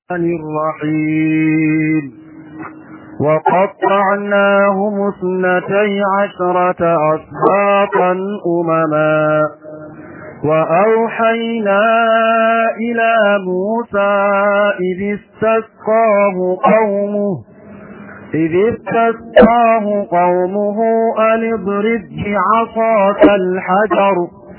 الرحيم وقطعناهم اثنتي عشرة أصباطا أمما وأوحينا إلى موسى إذ استسقاه قومه إذ استسقاه قومه أن اضرب بعصاك الحجر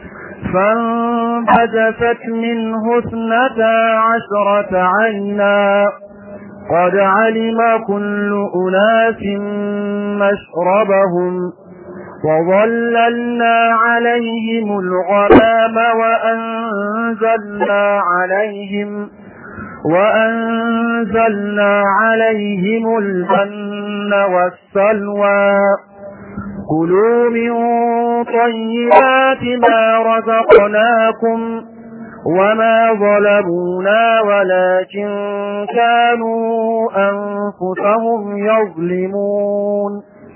فانفجست منه اثنتا عشرة عينا قد علم كل أناس مشربهم وظللنا عليهم الغمام وأنزلنا عليهم وأنزلنا عليهم المن والسلوى كلوا من طيبات ما رزقناكم وما ظلمونا ولكن كانوا أنفسهم يظلمون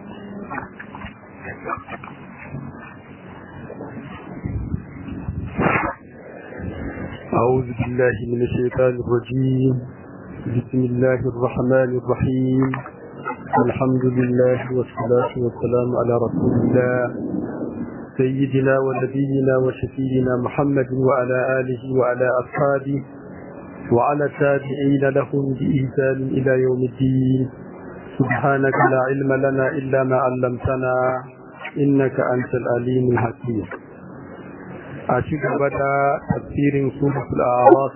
أعوذ بالله من الشيطان الرجيم بسم الله الرحمن الرحيم الحمد لله والصلاة والسلام على رسول الله سيدنا ونبينا وشفينا محمد وعلى آله وعلى أصحابه وعلى التابعين لهم بإحسان إلى يوم الدين سبحانك لا علم لنا إلا ما علمتنا إنك أنت العليم الحكيم أشك بدا تفسير سورة الأعراف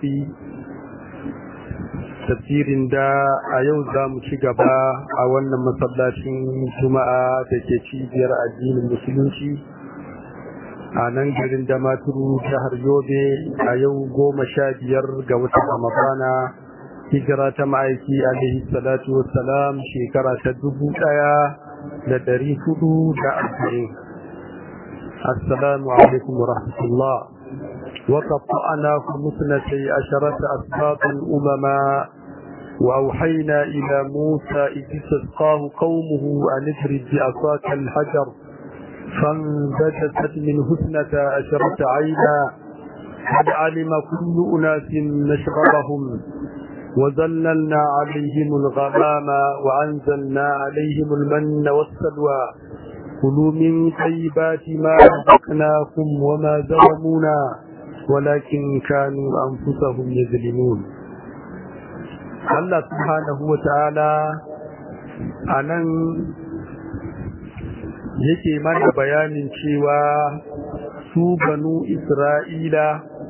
تفسير دا أيو زام شغبا أولنا مصلاشين جمعة تكيشي بير الدين المسلمين a nan garin damaturu jihar yobe a yau goma sha biyar ga watan ramadana hijira ta ma'aiki alaihi salatu wassalam shekara ta dubu daya da dari hudu da arba'in assalamu alaikum wa rahmatullah وقطعناكم اثنتي عشرة أسباطا أمما وأوحينا إلى موسى إذ استسقاه قومه أن اضرب بعصاك الحجر فانبجست منه اثنتا عشرة عينا قد علم كل أناس مشربهم وذللنا عليهم الغمام وأنزلنا عليهم المن والسلوى كلوا من طيبات ما رزقناكم وما ظلمونا ولكن كانوا أنفسهم يظلمون الله سبحانه وتعالى أنا yake mana bayanin cewa su banu Isra'ila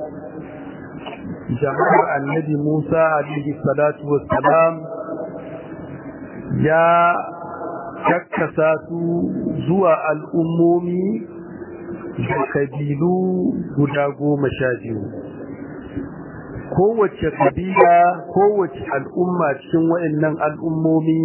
jama'ar annabi Musa alaihi salatu wassalam ya kakkasa su zuwa al'ummomi da kabilu guda goma sha biyu. Kowace kabila, kowace al'umma cikin waɗannan al'ummomi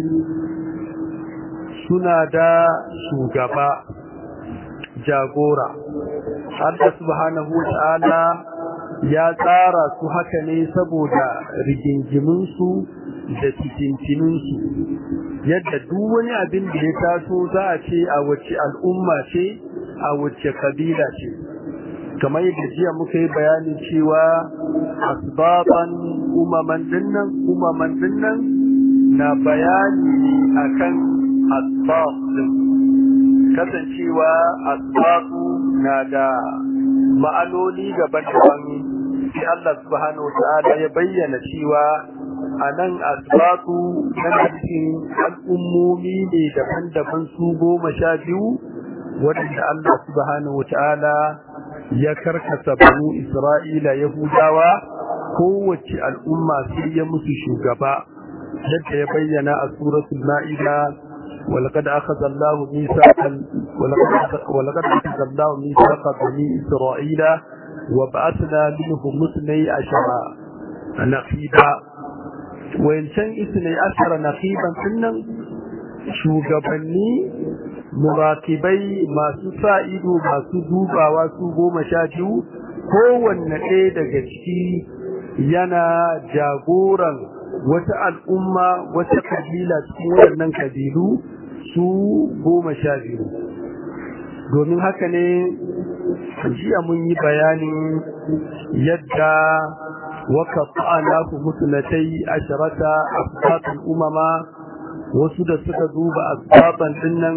suna da shugaba jagora Allah subhanahu wata'ala ya tsara su haka ne saboda rigingiminsu da cikintininsu yadda duk wani abin da ya taso za a ce a wace al'umma ce a wace kabila ce kamar yadda jiya muka yi bayanin cewa asbaban umaman dinnan umaman dinnan na bayani akan asbab din kasancewa asbab na da ma'anoni daban-daban sai Allah subhanahu wata'ala ya bayyana cewa a nan asbatu na cikin al'ummomi ne daban-daban su goma sha biyu waɗanda Allah subhanahu wata'ala ya karkasa banu Isra'ila Yahudawa kowace al'umma sai ya musu shugaba yadda ya bayyana a suratul ma'ida ولقد أخذ الله ميثاق ولقد أخذ الله ميثاق بني إسرائيل وبعثنا منهم اثني عشر نقيبا وإن كان اثني عشر نقيبا سنا shugabanni murakibai masu sa ido masu dubawa su goma sha biyu kowanne ɗaya daga ciki yana jagoran wata al'umma wata kabila cikin waɗannan kabilu su goma sha biyu domin haka ne jiya mun yi bayanin yadda وقطعناه مثنتي عشرة أسباط الأمم wasu da suka duba asbaban dinnan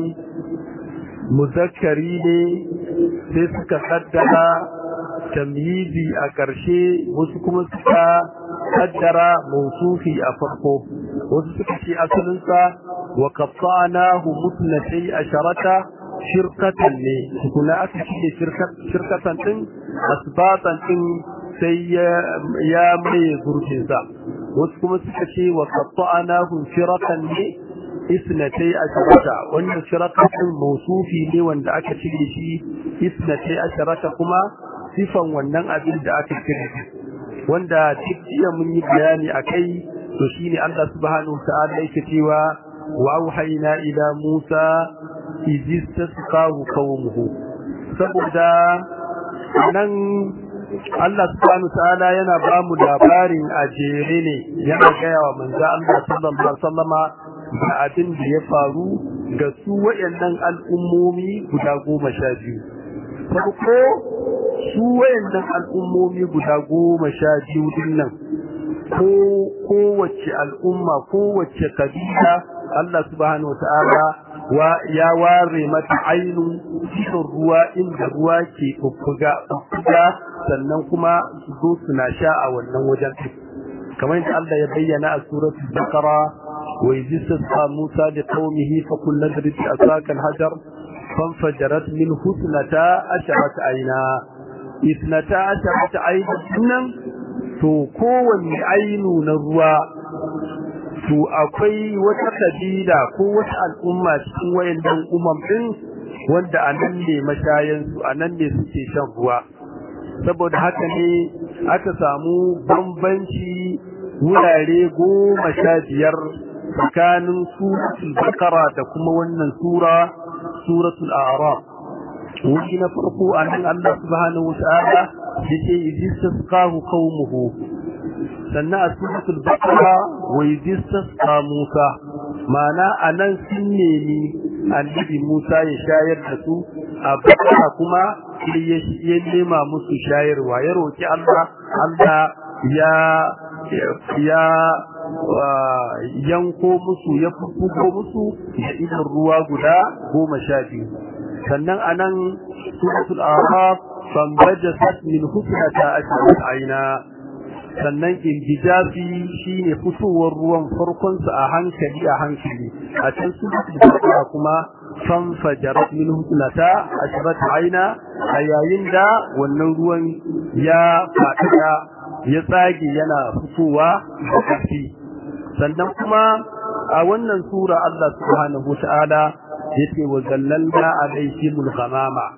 muzakkari ne sai suka kaddara tamyizi a ƙarshe wasu kuma suka kaddara mausufi a farko wasu suka ce asalinsa wa qatta'nahu mutnatay asharata shirkatan ne kuma aka ce shirkatan din asbatan din sai ya mai gurbinsa wasu kuma suka ce wa qatta'nahu shiratan ne isnatai asharata wannan shiratan din mausufi ne wanda aka cire shi isnatai asharata kuma sifan wannan abin da aka cire wanda jiya mun yi bayani akai to shine Allah subhanahu wa ta'ala yake cewa wa auhayna ila Musa idistasqahu qaumuhu saboda nan Allah subhanahu ta'ala yana ba mu labarin ajere ne yana gaya wa manzo Allah sallallahu alaihi wasallama da abin da ya faru ga su wayannan al'ummomi guda goma sha biyu farko su wayannan al'ummomi guda goma sha biyu dinnan ko kowace al'umma kowace kabila Allah subhanahu ta'ala wa ya ware mata ainun cikin ruwa inda ruwa ke bubbuga bubbuga sannan kuma su zo suna sha a wannan wajen kamar yadda Allah ya bayyana a suratul baqara wa yajisa Musa da qaumihi fa kullu drib asaka al-hajar fanfajarat min husnata asharat aina ithnata asharat aina to kowanne ainu na ruwa to akwai wata kabila ko wata al'umma cikin wayannan umam din wanda anan ne mashayan su anan ne suke shan ruwa saboda haka ne aka samu bambanci wurare goma sha biyar tsakanin suratul bakara da kuma wannan sura suratul a'raf wuri na farko anan Allah subhanahu wa ta'ala yake idistasqahu qaumuhu sannan a suratul baqara wa idistasqa Musa mana anan sun nemi annabi Musa ya shayar da su a baqara kuma ya nema musu shayarwa ya roki Allah Allah ya ya yanko musu ya fufuko musu da idan ruwa guda goma sha biyu sannan anan suratul araf fambajasat min husnata ashrat aina sannan injijafi shine fitowar ruwan farkon sa a hankali a hankali a can suratul baqara kuma fanfajarat min husnata ashrat aina a yayin da wannan ruwan ya fada ya tsage yana fitowa da ƙarfi sannan kuma a wannan sura Allah subhanahu wa ta'ala yace wa zallalna alaihimul ghamama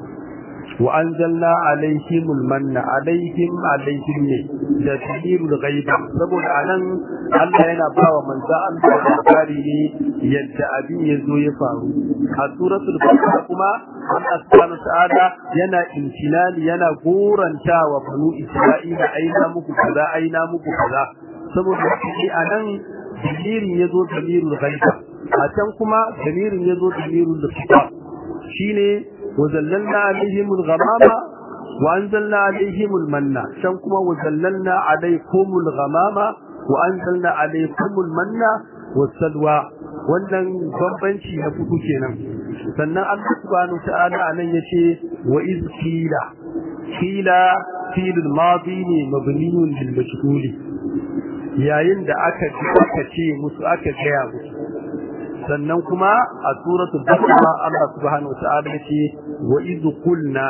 wa anzalna alaihimul manna alaihim alaihim ne da tabirul ghaiba saboda anan Allah yana bawa manzo Allah labari ne yadda abin yazo ya faru a suratul baqara kuma Allah subhanahu ta'ala yana intinali yana gorantawa banu Isra'ila aina muku kaza aina muku kaza saboda shi anan damirin yazo damirul ghaiba a can kuma damirin yazo damirul khitab shine وزللنا عليهم الغمامة وأنزلنا عليهم المنة شنكما وزللنا عليكم الغمامة وأنزلنا عليكم المنة والسلوى wannan bambanci na fuku kenan sannan Allah subhanahu ta'ala anan yace wa iz qila qila fil madi ne mabniun lil majhul yayin da aka aka ce musu aka gaya musu sannan kuma a suratul baqara Allah subhanahu wataala yace wa iz qulna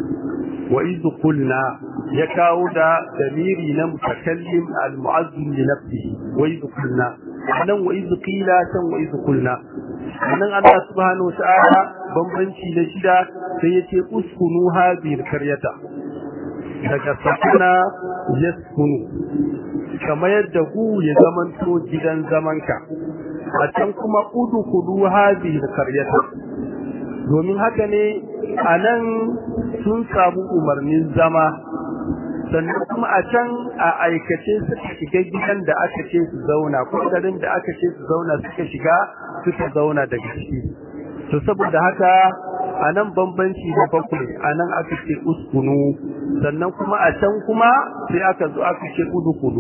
wa iz qulna ya kawo da damiri na mutakallim al-mu'azzim li nafsihi wa iz qulna nan wa iz qila san wa iz qulna nan Allah subhanahu wataala bambanci da shida sai yace uskunu hadhihi qaryata daga sakuna yaskunu kamar yadda ku ya zamanto gidan zamanka a can kuma udu kudu hadhihi qaryata domin haka ne anan sun samu umarnin zama sannan kuma a can a aikace suka shiga gidan da aka ce su zauna ko garin da aka ce su zauna suka shiga suka zauna daga ciki to saboda haka anan bambanci da bakwai anan aka ce uskunu sannan kuma a can kuma sai aka zo aka ce udukulu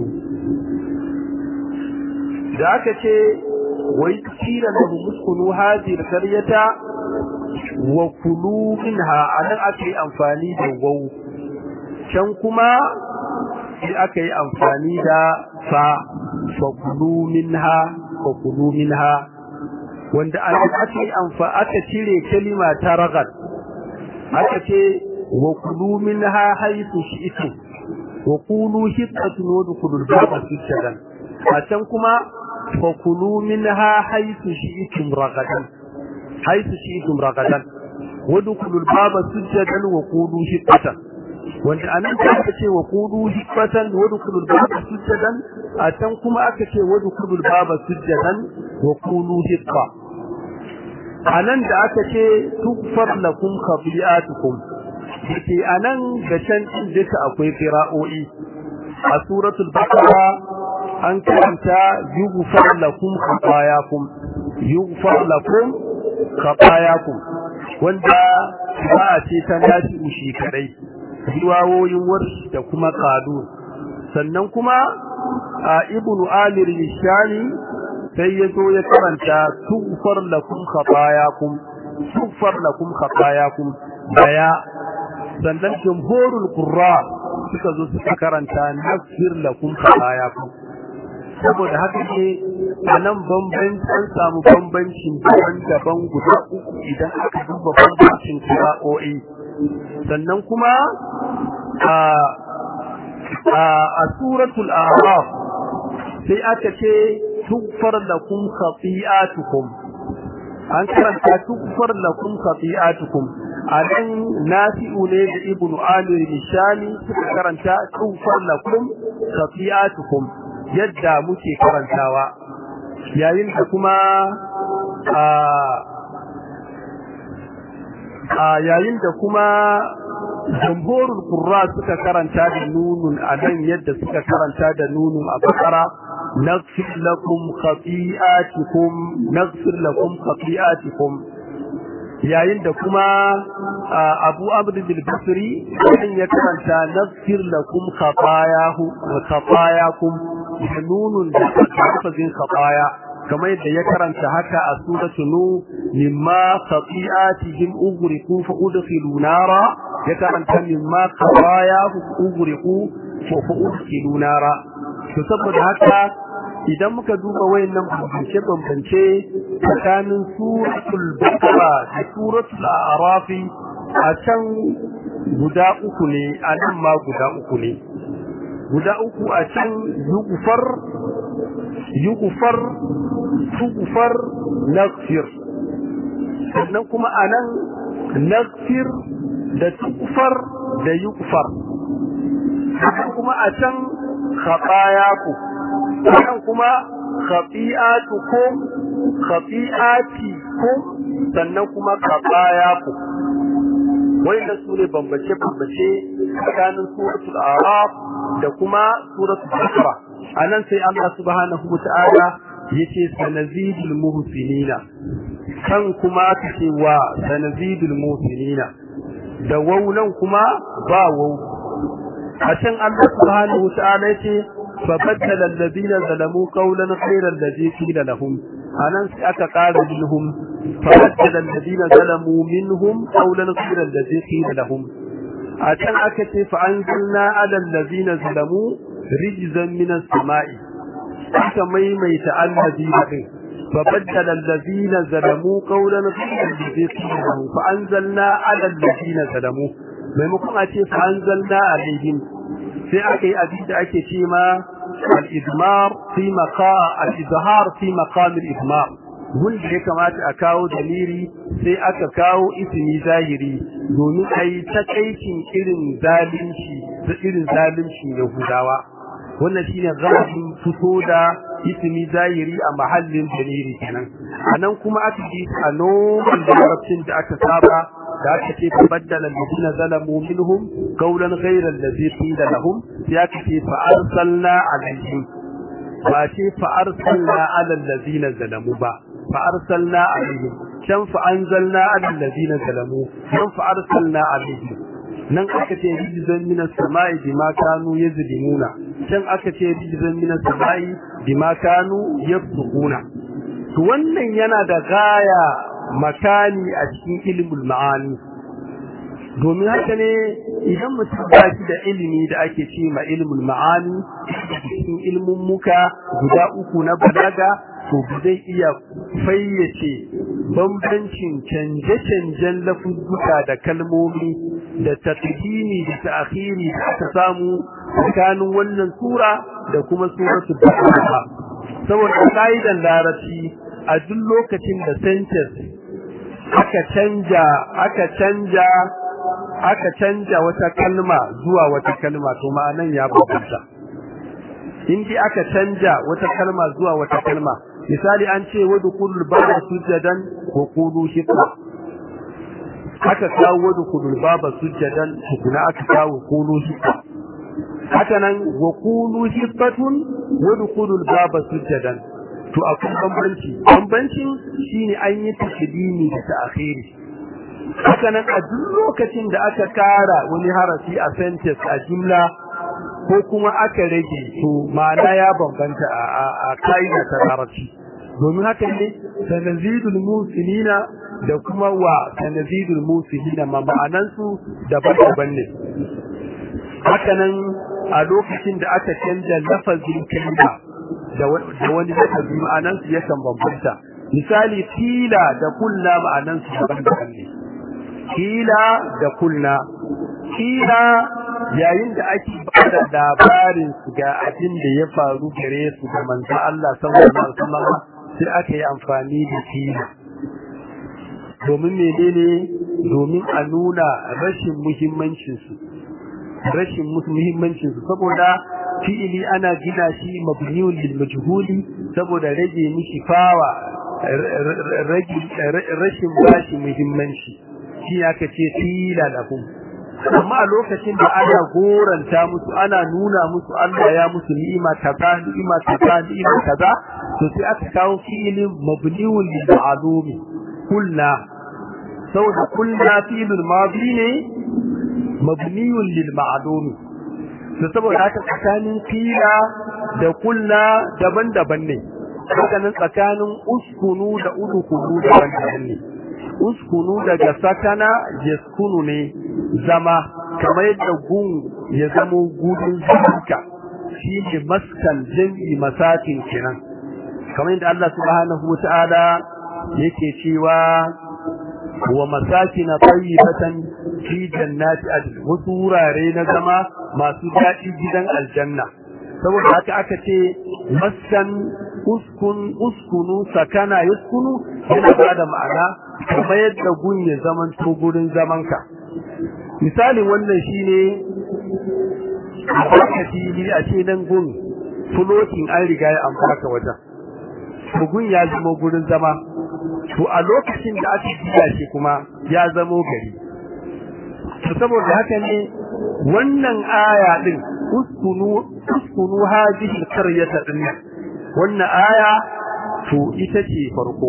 da aka ce wai kila lahu uskunu hadhihi alqaryata wa kulu minha anan aka yi amfani da wau can kuma sai aka yi amfani da fa fa kulu minha fa kulu minha wanda an aka yi amfa aka cire kalima ta ragal aka ce wa kulu minha haythu shi'tum wa qulu hitatun wa dukhulul baba sujadan a can kuma fa kulu minha haythu shi'tum ragadan haythu shi'tum ragadan wa dukhulul baba sujadan wa qulu hitatan wanda anan da aka ce wa qulu hitatan wa dukhulul baba sujadan a can kuma aka ce wa dukhulul baba sujadan wa qulu hitatan anan da aka ce tukfar lakum khabi'atukum yake anan da can din duka akwai qira'o'i a suratul baqara an karanta yughfar lakum khatayakum yughfar lakum khatayakum wanda ba ce ta nashi ushi kadai riwayoyin warshi da kuma qadun sannan kuma a ibnu alir shani sai ya zo ya karanta tughfar lakum khatayakum tughfar lakum khatayakum daya sannan jumhurul qurra suka zo suka karanta nafsir lakum khatayakum saboda haka ne anan bambanci an samu bambancin daban-daban guda uku idan aka duba bambancin qira'o'i sannan kuma a a suratul a'raf sai aka ce تغفر لكم خطيئاتكم an karanta tukfar lakum khati'atukum anan nafi'u ne da ibnu amir nishani suka karanta tukfar lakum khati'atukum yadda muke karantawa yayin da kuma a a yayin da kuma jamhurul qurra suka karanta da nunun anan yadda suka karanta da nunun a bakara نغفر لكم خطيئاتكم نغفر لكم خطيئاتكم yayin da kuma Abu Abd al-Basri kan ya karanta naghfir lakum khatayahu wa khatayakum nunun da lafazin khataya kamar yadda ya karanta haka a suratu nu mimma khati'atihim ughriqu fa udkhilu nara ya karanta mimma khatayahu ughriqu fa udkhilu nara to saboda haka idan muka duba wayannan bambance bambance tsakanin suratul baqara da suratul a'raf a can guda uku ne a nan ma guda uku ne guda uku a can yughfar yughfar tughfar naghfir sannan kuma a nan naghfir da tughfar da yughfar sannan kuma a can khatayaku sannan kuma khati'atukum khati'atikum sannan kuma khatayaku wanda su ne bambace bambace tsakanin suratul araf da kuma suratul baqara anan sai Allah subhanahu wata'ala yace sanazidul muhsinina kan kuma kace wa sanazidul muhsinina da waunan kuma ba wau a can Allah subhanahu wata'ala yace فبدل الذين ظلموا قولا غير الذي قيل لهم anan sai aka ƙara minhum fabaddala alladhina zalamu minhum qawlan ghayra alladhi qila lahum a can aka ce fa anzalna ala alladhina zalamu rijzan min as-sama'i aka maimaita alladhina din fabaddala alladhina zalamu qawlan ghayra alladhi qila lahum fa anzalna ala alladhina zalamu maimakon a ce fa anzalna alaihim sai aka yi abin da ake ce ma al-idmar fi maqa al-izhar fi maqam al-idmar wanda ya kamata a kawo daliri sai aka kawo ismi zahiri domin a yi takaicin irin zalunci da irin zalunci yahudawa wannan shine zalibin fito da ismi zahiri a mahallin daliri kenan anan kuma aka ji a noman larabcin da aka saba da aka ce tabaddala alladhina zalamu minhum qawlan ghayra alladhi qila lahum ya ce fa arsalna alaihim ba ce fa arsalna ala alladhina zalamu ba fa arsalna alaihim can fa anzalna alal ladina zalamu nan fa arsalna alaihim nan aka ce rijzan minas sama'i bima kanu yazlimuna can aka ce rijzan minas sama'i bima kanu yafsukuna to wannan yana da gaya makani a cikin ilmul ma'ani domin haka ne idan mutum ba shi da ilimi da ake ce ma ilmul ma'ani cikin ilmin muka guda uku na balaga to zai iya fayyace bambancin canje-canjen lafuzzuka da kalmomi da taqdimi da ta'khiri da aka samu tsakanin wannan sura da kuma suratul baqara saboda kaidan larabci a duk lokacin da sentence aka canja aka canja aka canja wata kalma zuwa wata kalma to ma'anan ya bambanta in dai aka canja wata kalma zuwa wata kalma misali an ce wadkhulul baba sujadan wa qulu hiqa aka kawo wadkhulul baba sujadan tukuna aka kawo qulu hiqa haka nan wa qulu hiqatun wadkhulul baba sujadan to akwai bambanci bambancin shine an yi tashdini da ta'khiri haka nan a duk lokacin da aka kara wani harafi a sentence a jumla ko kuma aka rage to ma'ana ya bambanta a kaida ta larabci domin haka ne sanazidul musinina da kuma wa sanazidul musinina ma ma'anan su daban-daban ne haka nan a lokacin da aka canja lafazin kalma da wani lafazi ma'anan su yakan bambanta misali tila da kulla ma'anan su daban-daban ne kila da kulna kila yayin da ake bada labarin su ga abin da ya faru gare su da manzo Allah sallallahu alaihi wasallam sai aka yi amfani da kila domin menene domin a nuna rashin muhimmancin su rashin muhimmancin su saboda fi'ili ana gina shi mabniun lil majhuli saboda rage mishi fawa rashin bashi muhimmanci shi aka ce tila lahum amma a lokacin da ana goranta musu ana nuna musu Allah ya musu ni'ima kaza ni'ima kaza ni'ima kaza to sai aka kawo fi'ilin mabniun lil ma'lumi kulna saboda kulna fi'ilul madi ne mabniun lil ma'lumi to saboda haka tsakanin fila da kulna daban-daban ne haka nan tsakanin uskunu da udukunu daban-daban ne uskunu daga sakana yaskunu ne zama kamar yadda gun ya zamo gudun zuka shi ne maskan jami'i masakin kenan kamar yadda Allah subhanahu wata'ala yake cewa wa masakin tayyibatan fi jannati adn wasu wurare na zama masu daɗi gidan aljanna saboda haka aka ce maskan uskun uskunu sakana yaskunu yana bada ma'ana kamar yadda gun ya zaman to gurin zamanka misalin wannan shine a baka fili a ce nan gun floating an riga ya amfaka wajen gun ya zama gurin zama to a lokacin da aka biya shi kuma ya zamo gari to saboda haka ne wannan aya din uskunu uskunu hadhihi qaryata din wannan aya to ita ce farko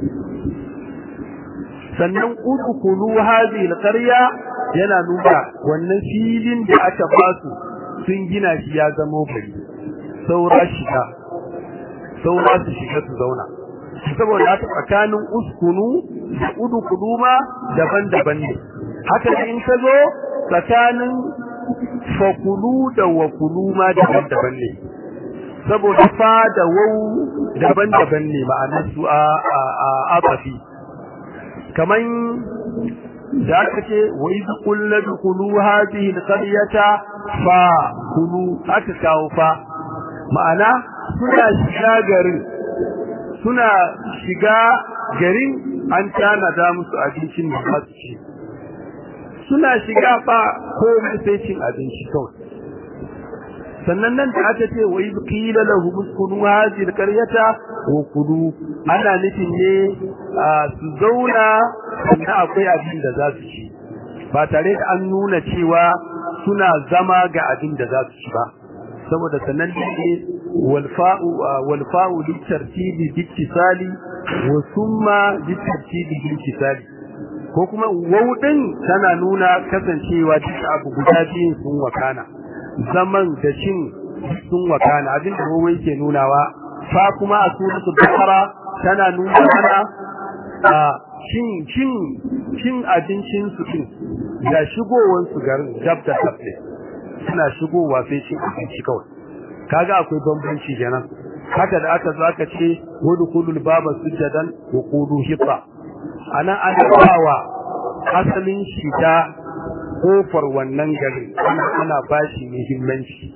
sannan udkhulu hadhihi alqarya yana nuna wannan filin da aka basu sun gina shi ya zama gari saura shiga saura su shiga su zauna saboda haka tsakanin uskunu da udkhulu ma daban-daban ne haka in ka zo tsakanin fakulu da wakulu ma daban-daban ne saboda fa da wau daban-daban ne ma'anar su a abafi kaman da aka ce wa iz qulna dkhulu hadhihi alqaryata fa kulu aka kawo fa ma'ana suna shiga garin suna shiga garin an tanada musu abincin da za su ci suna shiga fa komai sai cin abinci kawai sannan nan da aka ce wa iz qila lahum uskunu hadhihi alqaryata wa kulu ana nufin ne su zauna sannan akwai abin da za su ci ba tare da an nuna cewa suna zama ga abin da za su ci ba saboda sanan ne walfa'u walfa'u litartibi bittisali wa summa litartibi bittisali ko kuma wawdin tana nuna kasancewa duk abu guda biyun sun wakana zaman da cin sun wakana abin da wawai ke nunawa fa kuma a suratul baqara tana nuna mana a cin cin cin abincin su din da shigowar su garin dab da dab ne suna shigowa sai cin abinci kawai kaga akwai bambanci kenan haka da aka zo aka ce wadkhulul baba sujadan wa qulu hitta ana ana bawa asalin shiga kofar wannan garin ana bashi muhimmanci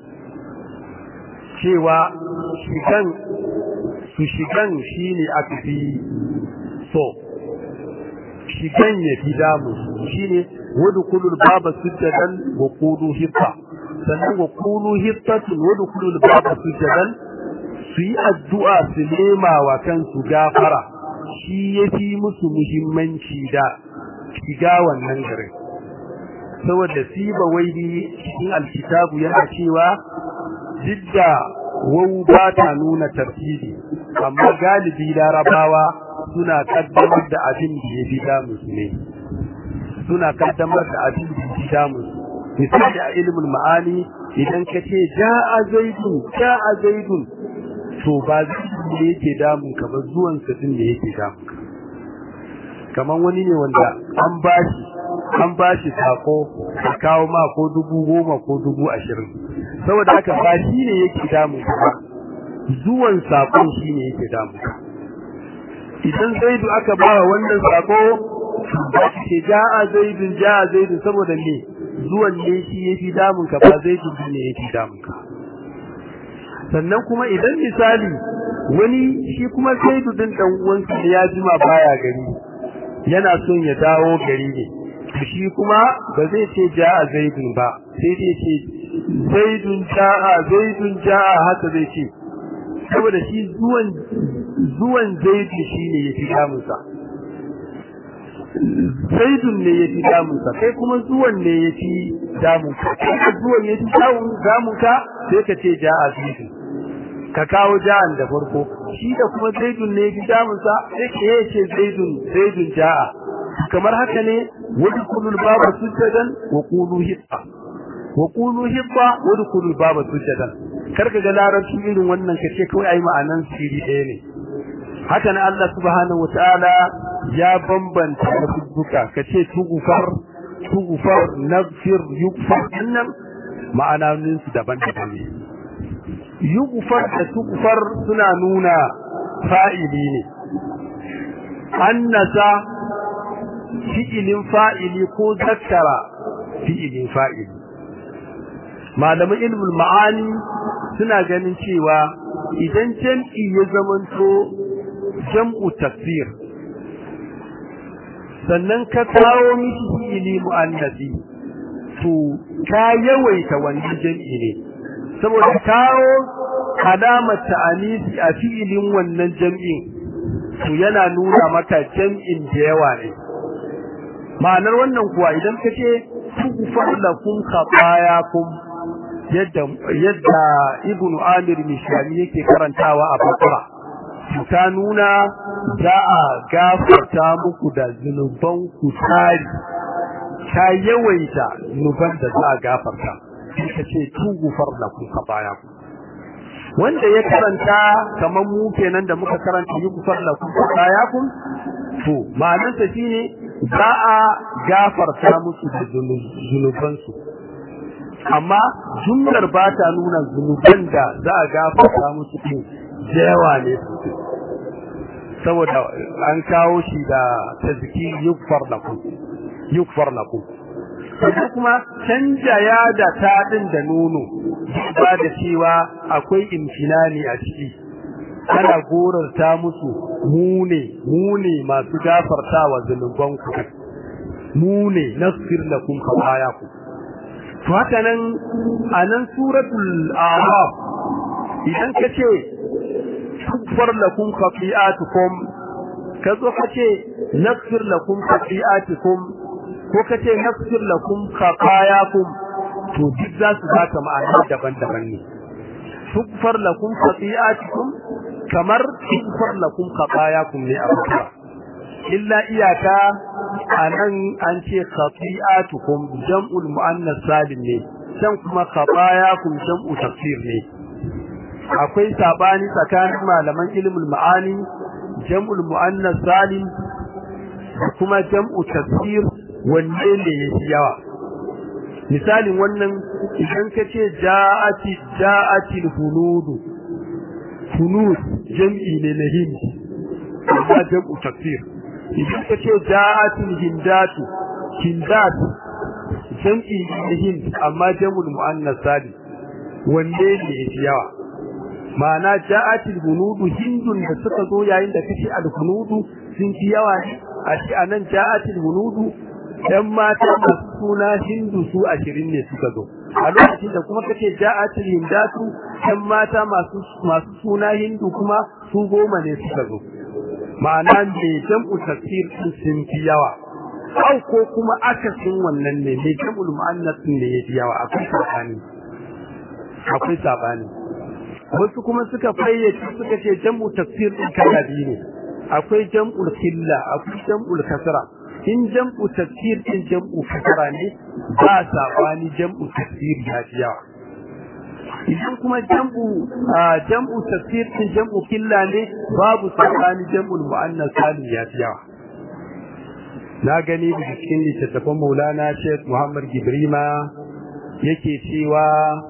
cewa shigan su shigan shine aka fi so shigan ya fi damu shine wadkhulul baba sujadan wa qulu hitta sannan wa qulu hittatun wadkhulul baba sujadan su yi addu'a su nema wa kansu gafara shi yafi musu muhimmanci da shiga wannan garin saboda siba waidi cikin alkitabu yana cewa jidda wau ba ta nuna tartibi amma galibi larabawa suna kaddamar da abin da ya fi damu su ne suna kaddamar da abin da ya fi damu su misali a ilimin ma'ani idan ka ce ja'a zaidun ja'a zaidun to ba zaidun ne yake damun ka ba zuwan sa din da yake damun ka kamar wani ne wanda an bashi an bashi sako ka kawo ma ko dubu goma ko dubu ashirin saboda haka ba shi ne yake damun ka ba zuwan sakon shi ne yake damun ka idan zaidu aka ba wa wannan sako ba ce ja'a zaidun ja'a zaidun saboda me zuwan ne shi yafi damun ka ba zaidun ne yake damun ka sannan kuma idan misali wani shi kuma zaidu din dan uwansa ya jima baya gari yana son ya dawo gari ne shi kuma ba zai ce ja'a zaidun ba sai dai ce zaidun ja'a zaidun ja'a haka zai ce saboda shi zuwan zuwan zaidun shine yafi damunsa zaidun ne yafi damunsa kai kuma zuwan ne yafi damunka kai zuwan yafi damunka sai ka ce ja'a zaidun ka kawo ja'an da farko shi da kuma zaidun ne yafi damunsa sai ka ce zaidun zaidun ja'a kamar haka ne wadkhulul baba sujadan wa qulu hitta wa qulu hitta wadkhulul baba sujadan karka ga larabci irin wannan kace kawai ai ma'anan siri ɗaya ne haka ne Allah subhanahu wataala ya bambanta lafuzzuka kace tugufar tugufar nafsir yugfar annam ma'anonin su daban-daban ne yugfar da tugufar suna nuna fa'ili ne annasa fi'ilin fa'ili ko zakkara fi'ilin fa'ili malaman ilmul ma'ani suna ganin cewa idan jam'i ya zamanto jam'u tafsir sannan ka kawo mishi fi'ili mu'annasi to ka yawaita wannan jam'i ne saboda kawo alamar ta'anisi a fi'ilin wannan jam'in to yana nuna maka jam'in da yawa ne ma'anar wannan kuwa idan ka ce tughfar lakum khatayakum yadda yadda ibnu amir mishani yake karantawa a bakara ta nuna za a gafarta muku da zunuban ku tari ta yawaita zunuban da za a gafarta ka ce tughfar lakum khatayakum wanda ya karanta kamar mu kenan da muka karanta yughfar lakum khatayakum to ma'anarsa shine za a gafarta musu da zunubansu amma jumlar ba ta nuna zunuban da za a gafarta musu ɗin yawa ne sosai saboda an kawo shi da tazki yukfar lakum yukfar lakum sannan kuma canja ya da ta ɗin da nono ba da cewa akwai imtinani a ciki ana gorarta musu mu ne mu ne masu gafartawa zunuban ku mu ne nasfir lakum khatayakum to haka nan anan suratul a'raf idan kace tukfar lakum khati'atukum kazo kace nasfir lakum khati'atukum ko kace nasfir lakum khatayakum to duk za su baka ma'ana daban-daban ne tukfar lakum khati'atukum kamar tukfar lakum khatayakum ne abuka illa iyaka anan an ce khati'atukum jam'ul muannas salim ne can kuma khatayakum jam'u tafsir ne akwai sabani tsakanin malaman ilmul ma'ani jam'ul muannas salim kuma jam'u tafsir wanne ne yafi yawa misalin wannan idan ka ce ja'ati ja'ati hunudu hunud jam'i ne na hindi amma jam'u tafsir idan ka ce ja'ati hindatu hindat jam'i ne na hindi amma jam'ul muannas salim wanne ne yafi yawa ma'ana ja'atil hunudu hindun da suka zo yayin da kace al hunudu sun fi yawa ne a ci anan ja'atil hunudu dan mata masu suna hindu su 20 ne suka zo a lokacin da kuma kace ja'atil hindatu dan mata masu masu suna hindu kuma su goma ne suka zo ma'ana me jam'u tafsir din sun fi yawa au ko kuma akasin wannan ne me jam'ul muannas ne yafi yawa akwai sabani akwai sabani wasu kuma suka fayyace suka ce jam'u tafsir din kala biyu ne akwai jam'ul killa akwai jam'ul kasra in jam'u tafsir din jam'u kasra ne ba sabani jam'u tafsir ya fi yawa idan kuma jam'u jam'u tafsir din jam'u killa ne babu sabani jam'ul muannas salim ya fi yawa na gani da cikin littattafan Maulana Sheikh Muhammad Gibrima yake cewa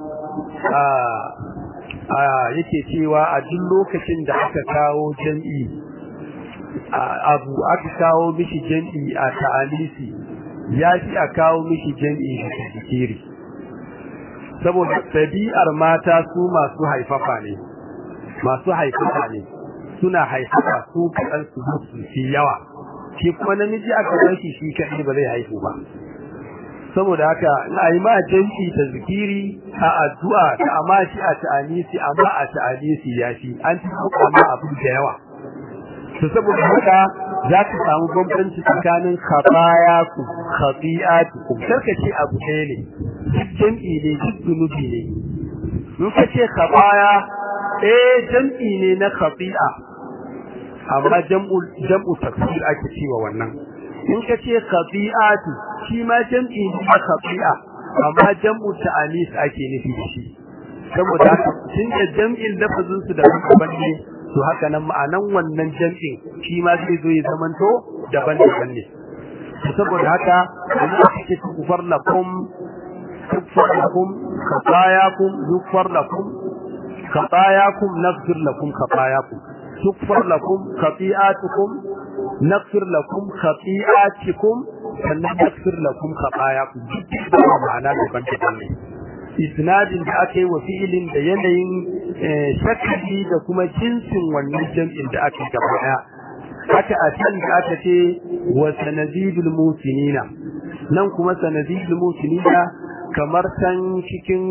yake cewa a duk lokacin da aka kawo jam'i abu aka kawo mishi jam'i a ta'alisi ya fi a kawo mishi jam'i da zikiri saboda ɗabi'ar mata su masu haifafa ne masu haifafa ne suna haifafa su kaɗan su su fi yawa shi kuma namiji aka bashi shi kaɗai ba zai haifu ba saboda haka na yi ma jam'i ta zikiri a addu'a da amma shi a ta'anisi amma a ta'anisi ya fi an ci kuka ma abin da yawa to saboda haka za ka samu bambanci tsakanin khabaya ku khabi'atu ku karka ce abu ɗaya ne duk jam'i ne duk zunubi ne in ka ce khabaya eh jam'i ne na khabi'a amma jam'u jam'u tafsir ake cewa wannan in ka ce khabi'atu shi ma jam'i ne na khabi'a amma jam'u ta'anis ake nufi da shi saboda haka tun da jam'in lafazin su da daban ne to haka nan ma'anan wannan jam'in shi ma zai zo ya zamanto daban-daban ne saboda haka Allah yake kufar lakum kufar lakum khatayakum yukfar lakum khatayakum naghfir lakum khatayakum tukfar lakum khati'atukum naghfir lakum khati'atikum sannan naghfir lakum khatayakum ma'ana daban-daban ne isnadin da aka yi wa fi'ilin da yanayin shakali da kuma jinsin wannan jam'in da aka gaba daya haka a can da aka ce wa sanadidul musinina nan kuma sanadidul musinina kamar san cikin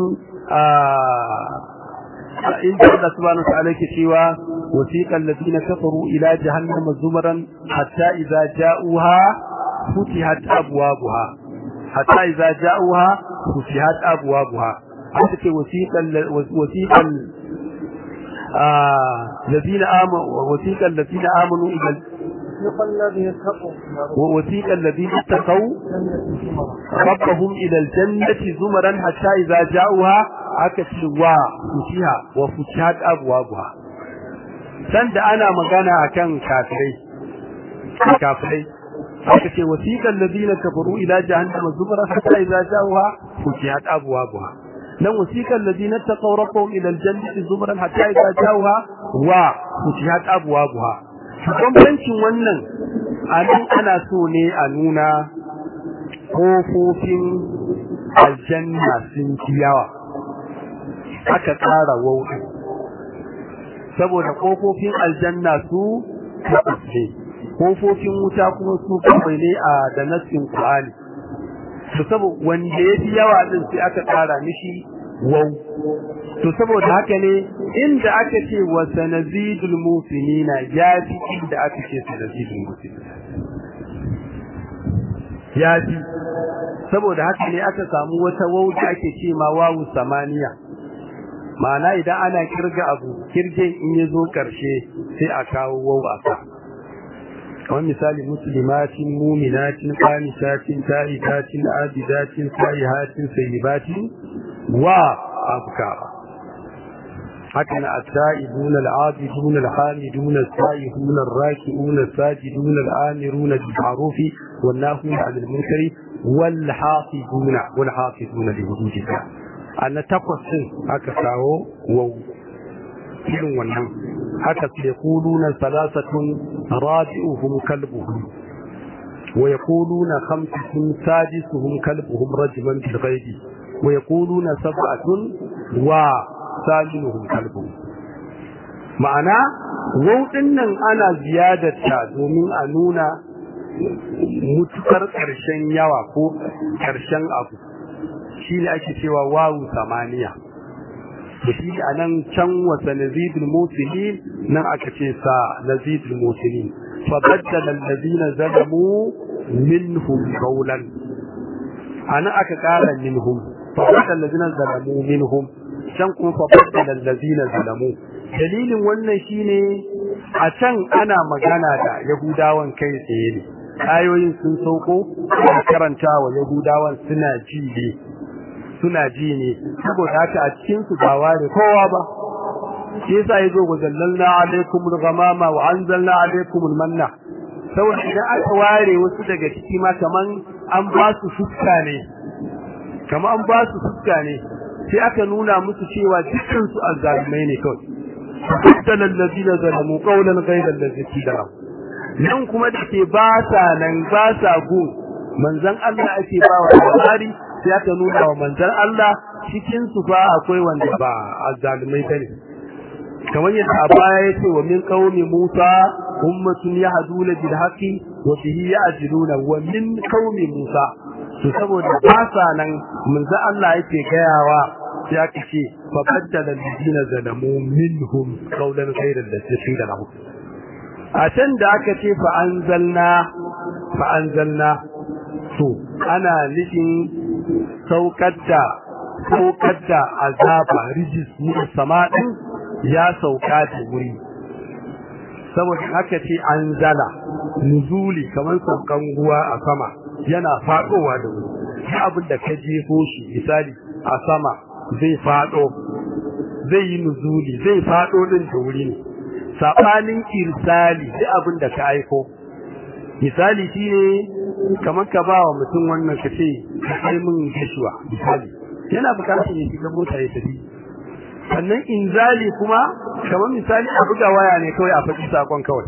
inda Allah subhanahu wa ta'ala ke cewa wasiqal ladina kafaru ila jahannama zumaran hatta idza ja'uha futihat abwabuha hatta idza ja'uha futihat abwabuha haka ce wasiqal wasiqal الذين آمنوا وثيق الذين آمنوا إلى ووثيق الذين اتقوا ربهم إلى الجنة زمرا حتى إذا جاءوها أكتشوا فتها وفتحت أبوابها سند أنا مغانا أكان كافرين كافرين أكتش وثيق الذين كفروا إلى جهنم زمرا حتى إذا جاءوها فتحت أبوابها nan wasiqal ladina taqaw rabbahum ila aljannati zumran hatta idza jawha wa futihat abwabuha bambancin wannan anan ana so ne a nuna kofofin aljanna sun ci yawa aka tsara wauɗi saboda kofofin aljanna su ne kofofin wuta kuma su kawai ne a da nassin Qur'ani to saboda wanda yafi yawa din sai aka tsara mishi wau to saboda haka ne inda aka ce wa sanazidul musinina ya fi inda aka ce sanazidul musinina ya fi saboda haka ne aka samu wata wau da ake ce ma wawu samaniya ma'ana idan ana kirga abu kirgen in ya zo ƙarshe sai a kawo wau a sa kamar misali muslimatin muminatin qanitatin ta'ibatin abidatin sa'ihatin sayyibatin wa abkara haka na at-ta'ibun al-'abidun al-hamidun as-sa'ihun ar-raki'un as-sajidun al-amirun bil-ma'ruf wan-nahun 'anil munkari wal-hafizun wal-hafizun li hududillah anna takwas din aka kawo wau irin wannan haka su yaquluna salasatun rabi'uhum kalbuhum wa yaquluna khamsatun sadisuhum kalbuhum rajman bil ghaibi wa yaquluna sab'atun wa saminuhum kalbuhum ma'ana wauɗin nan ana ziyadarta domin a nuna mutukar ƙarshen yawa ko ƙarshen abu shi ne ake cewa wawu samaniya da shi a nan can wasa nazidul musulmin nan aka ce sa nazidul musulmin fa baddala allazina zalamu minhum qawlan anan aka kara minhum fa baddala allazina zalamu minhum can kuma fa baddala allazina zalamu dalilin wannan shine a can ana magana da yahudawan kai tsaye ne ayoyin sun sauko ana karanta wa yahudawan suna ji ne suna ji ne saboda haka a cikin su ba ware kowa ba shi yasa yazo wa zallalna alaikum al-ghamama wa anzalna alaikum al-manna saboda idan aka ware wasu daga ciki ma kaman an ba su fuska ne kaman an ba su fuska ne sai aka nuna musu cewa dukkan su azzalumai ne kawai faddala allazina zalamu qawlan ghayra allazi qila nan kuma da ke ba sa nan ba sa gun manzon Allah ake ba wa labari sai aka nuna wa manzon Allah cikin su fa akwai wanda ba azzalumai bane kamar yadda a baya yace wa min qaumi Musa ummatun yahduna bil haqqi wa bihi ya'diluna wa min qaumi Musa to saboda ba sa nan manzon Allah yake gayawa sai aka ce fa baddala alladhina zalamu minhum qawlan ghayra alladhi qila lahum a can da aka ce fa anzalna fa anzalna to ana nufin saukar da saukar da azaba rijis ne sama din ya sauka da wuri saboda haka ce anzala nuzuli kamar saukan ruwa a sama yana fadowa da wuri abin da ka jefo shi misali a sama zai fado zai yi nuzuli zai fado din da wuri ne sabanin irsali duk abin da ka aiko misali shine kamar ka ba wa mutum wannan ka ce ka kai min gashuwa misali yana bukatar ne shiga mota ya tafi sannan inzali kuma kamar misali a buga waya ne kawai a faɗi sakon kawai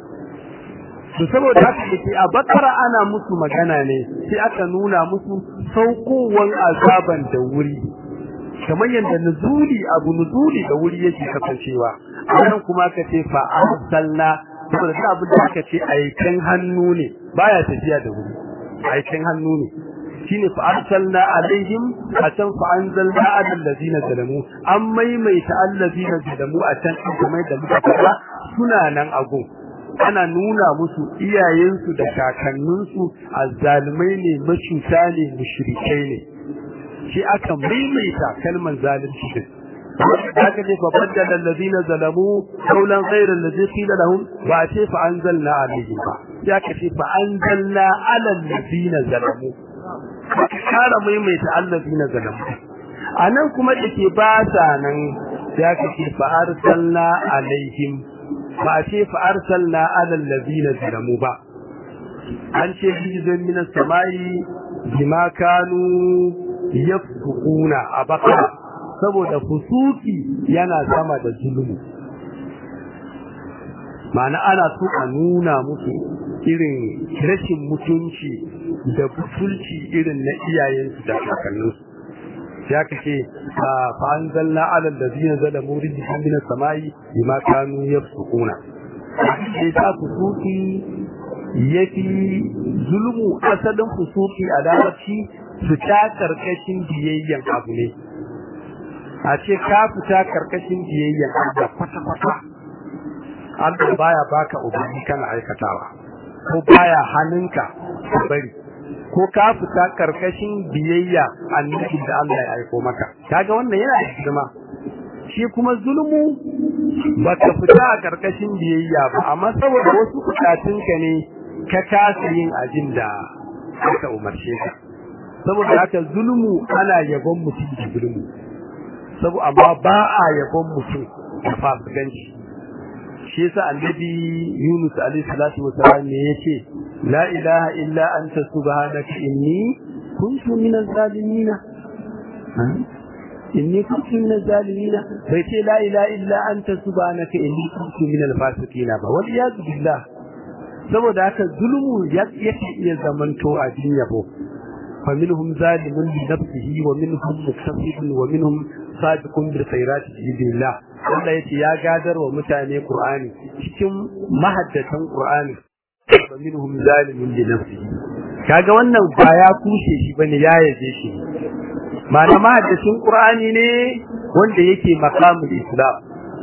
to saboda haka yake a bakara ana musu magana ne sai aka nuna musu saukowan azaban da wuri kamar yadda nuzuli abu nuzuli da wuri yake kasancewa anan kuma ka ce fa arsalna saboda duk abin da aka ce aikin hannu ne baya tafiya da wuri aikin hannu ne shine fa arsalna alaihim atan fa anzalna ala allazina zalamu an maimaita allazina zalamu a can kuma da muka fara suna nan agun ana nuna musu iyayensu da kakanninsu azzalumai ne macuta ne mushrikai ne shi aka maimaita kalmar zalunci din haka ne fa baddala allazina zalamu qawlan ghayra allazi qila lahum wa ce fa anzalna alaihim ba ya ka ce fa anzalna ala allazina zalamu kara maimaita allazina zalamu anan kuma dake ba sa nan ya ka ce fa arsalna alaihim ba ce fa arsalna ala allazina zalamu ba an ce hizan minas samai bima kanu yafsukuna a bakara saboda fusuki yana sama da zulumi ma'ana ana so a nuna musu irin rashin mutunci da butulci irin na iyayensu da kakanninsu ya kace fa anzalna ala allazina zalamu rijhan min as-samai bima kanu yafsukuna sai ta fusuki yafi zulmu asalin fusuki a larabci fita karkashin biyayyen abu ne a ce ka fita karkashin biyayyen Allah kwata-kwata Allah baya baka ubangi kana aikatawa ko baya hannunka ka bari ko ka fita karkashin biyayya annabi da Allah ya aiko maka kaga wannan yana da girma shi kuma zulmu baka fita a karkashin biyayya ba amma saboda wasu bukatunka ne ka kasa yin abin da aka umarce ka saboda haka zulmu ana yabon mutum da zulmu saboda amma ba a yabon mutum da fasikanci shi yasa annabi Yunus alaihi salatu wasalam ne yace la ilaha illa anta subhanaka inni kuntu minaz zalimin inni kuntu minaz zalimin bai ce la ilaha illa anta subhanaka inni kuntu minal fasiqin ba wal iyad billah saboda haka zulmu yake iya zamanto a yabo فمنهم ظالم لنفسه ومنهم مقتصد ومنهم سابق بالخيرات باذن الله Allah yace ya gadar wa mutane Qur'ani cikin mahaddatan Qur'ani wa minhum zalimun li nafsihi kaga wannan ba ya kushe shi bane ya yaje shi ma'ana mahaddacin Qur'ani ne wanda yake maqamul Islam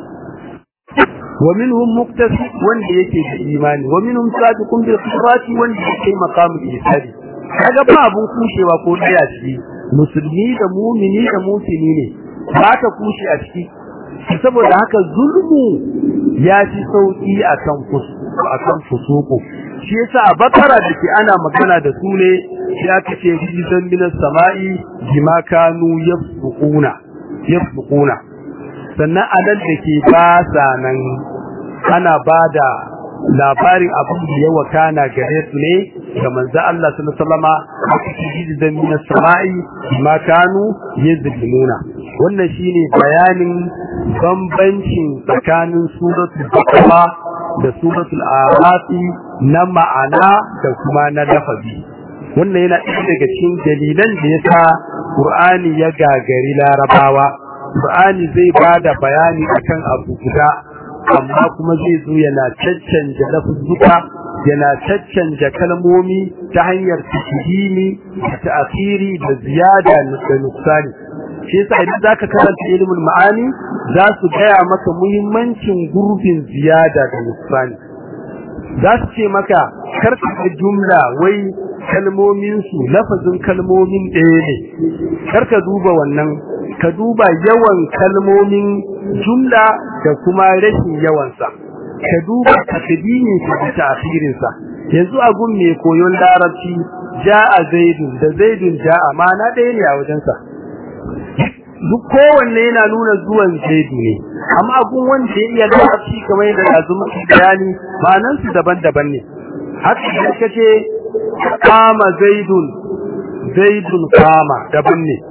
wa minhum muqtasid wanda yake da imani wa minhum sabiqun bil khairati wanda yake maqamul ihsan kaga ba abun kushewa ko daya shi musulmi da mumini da mutini ne ba ta kushe a ciki saboda haka zulmu ya ci sauki akan akan fusuku shi yasa a bakara da ke ana magana da su ne sai aka ce fi zambinas sama'i bima kanu yafquna yafquna sannan adan da ke ba sa nan ana bada labarin abin da ya wakana gare su ne ga manzo Allah sallallahu alaihi wasallama aka ce fi zambinas sama'i bima kanu yazlimuna wannan shine bayanin bambancin tsakanin suratul baqara da suratul a'raf na ma'ana da kuma na lafazi wannan yana ɗaya daga cikin dalilan da yasa Qur'ani ya gagari Larabawa Qur'ani zai bada bayani akan abu guda amma kuma zai zo yana caccanja lafuzzuka yana caccanja kalmomi ta hanyar tashdimi da ta'khiri da ziyada da nuksani shi yasa idan zaka karanta ilimin ma'ani za su gaya maka muhimmancin gurbin ziyada da nuksani za su ce maka karka jumla wai kalmomin su lafazin kalmomin ɗaya ne karka duba wannan ka duba yawan kalmomin jumla da kuma rashin yawansa ka duba takdimin sa da ta'khirin sa yanzu a gun mai koyon larabci ja'a zaidun da zaidun ja'a ma'ana ɗaya ne a wajensa duk kowanne yana nuna zuwan zaidu ne amma abun wanda ya iya larabci kamar yadda yanzu muke bayani ma'anan su daban-daban ne haka da kace kama zaidun zaidun kama daban ne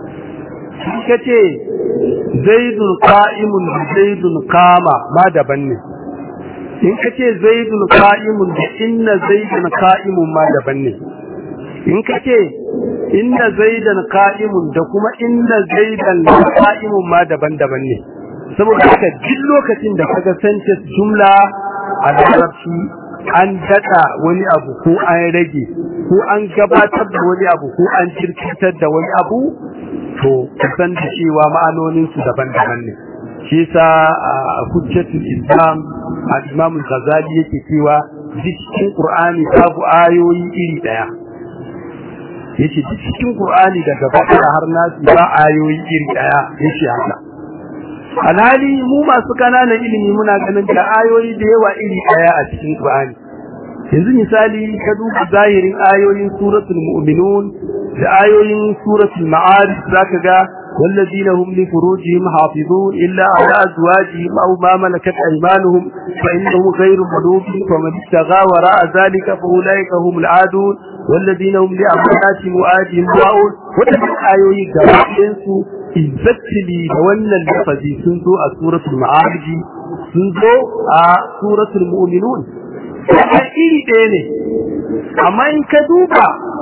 kace zaidun qa'imun zaidun kama ma daban ne in kace zaidun qa'imun da inna zaidun qa'imun ma daban ne in kace inna zaidan qa'imun da kuma inna zaidan qa'imun ma daban-daban ne saboda haka duk lokacin da kaga sentence jumla a larabci an dada wani abu ko an rage ko an gabatar da wani abu ko an jirkitar da wani abu to kusan da cewa ma'anonin su daban-daban ne shi yasa hujjatul islam al-imam al-ghazali yake cewa cikin qur'ani babu ayoyi iri daya yace cikin Qur'ani daga Bakara har Nasi ba ayoyi iri daya yace haka alhali mu masu kananan ilimi muna ganin da ayoyi da yawa iri daya a cikin Qur'ani yanzu misali ka duba zahirin ayoyin suratul mu'minun da ayoyin suratul ma'arij zaka ga والذين هم لفروجهم حافظون إلا على أزواجهم أو ما ملكت أيمانهم فإنهم غير ملومين فمن ابتغى وراء ذلك فأولئك هم العادون والذين هم لأماناتهم وآدهم راؤون وتبع آيوي قرائنسو exactly da wannan lafazi sun zo a suratul ma'arij sun zo a suratul mu'minun kuma iri ɗaya ne amma in ka duba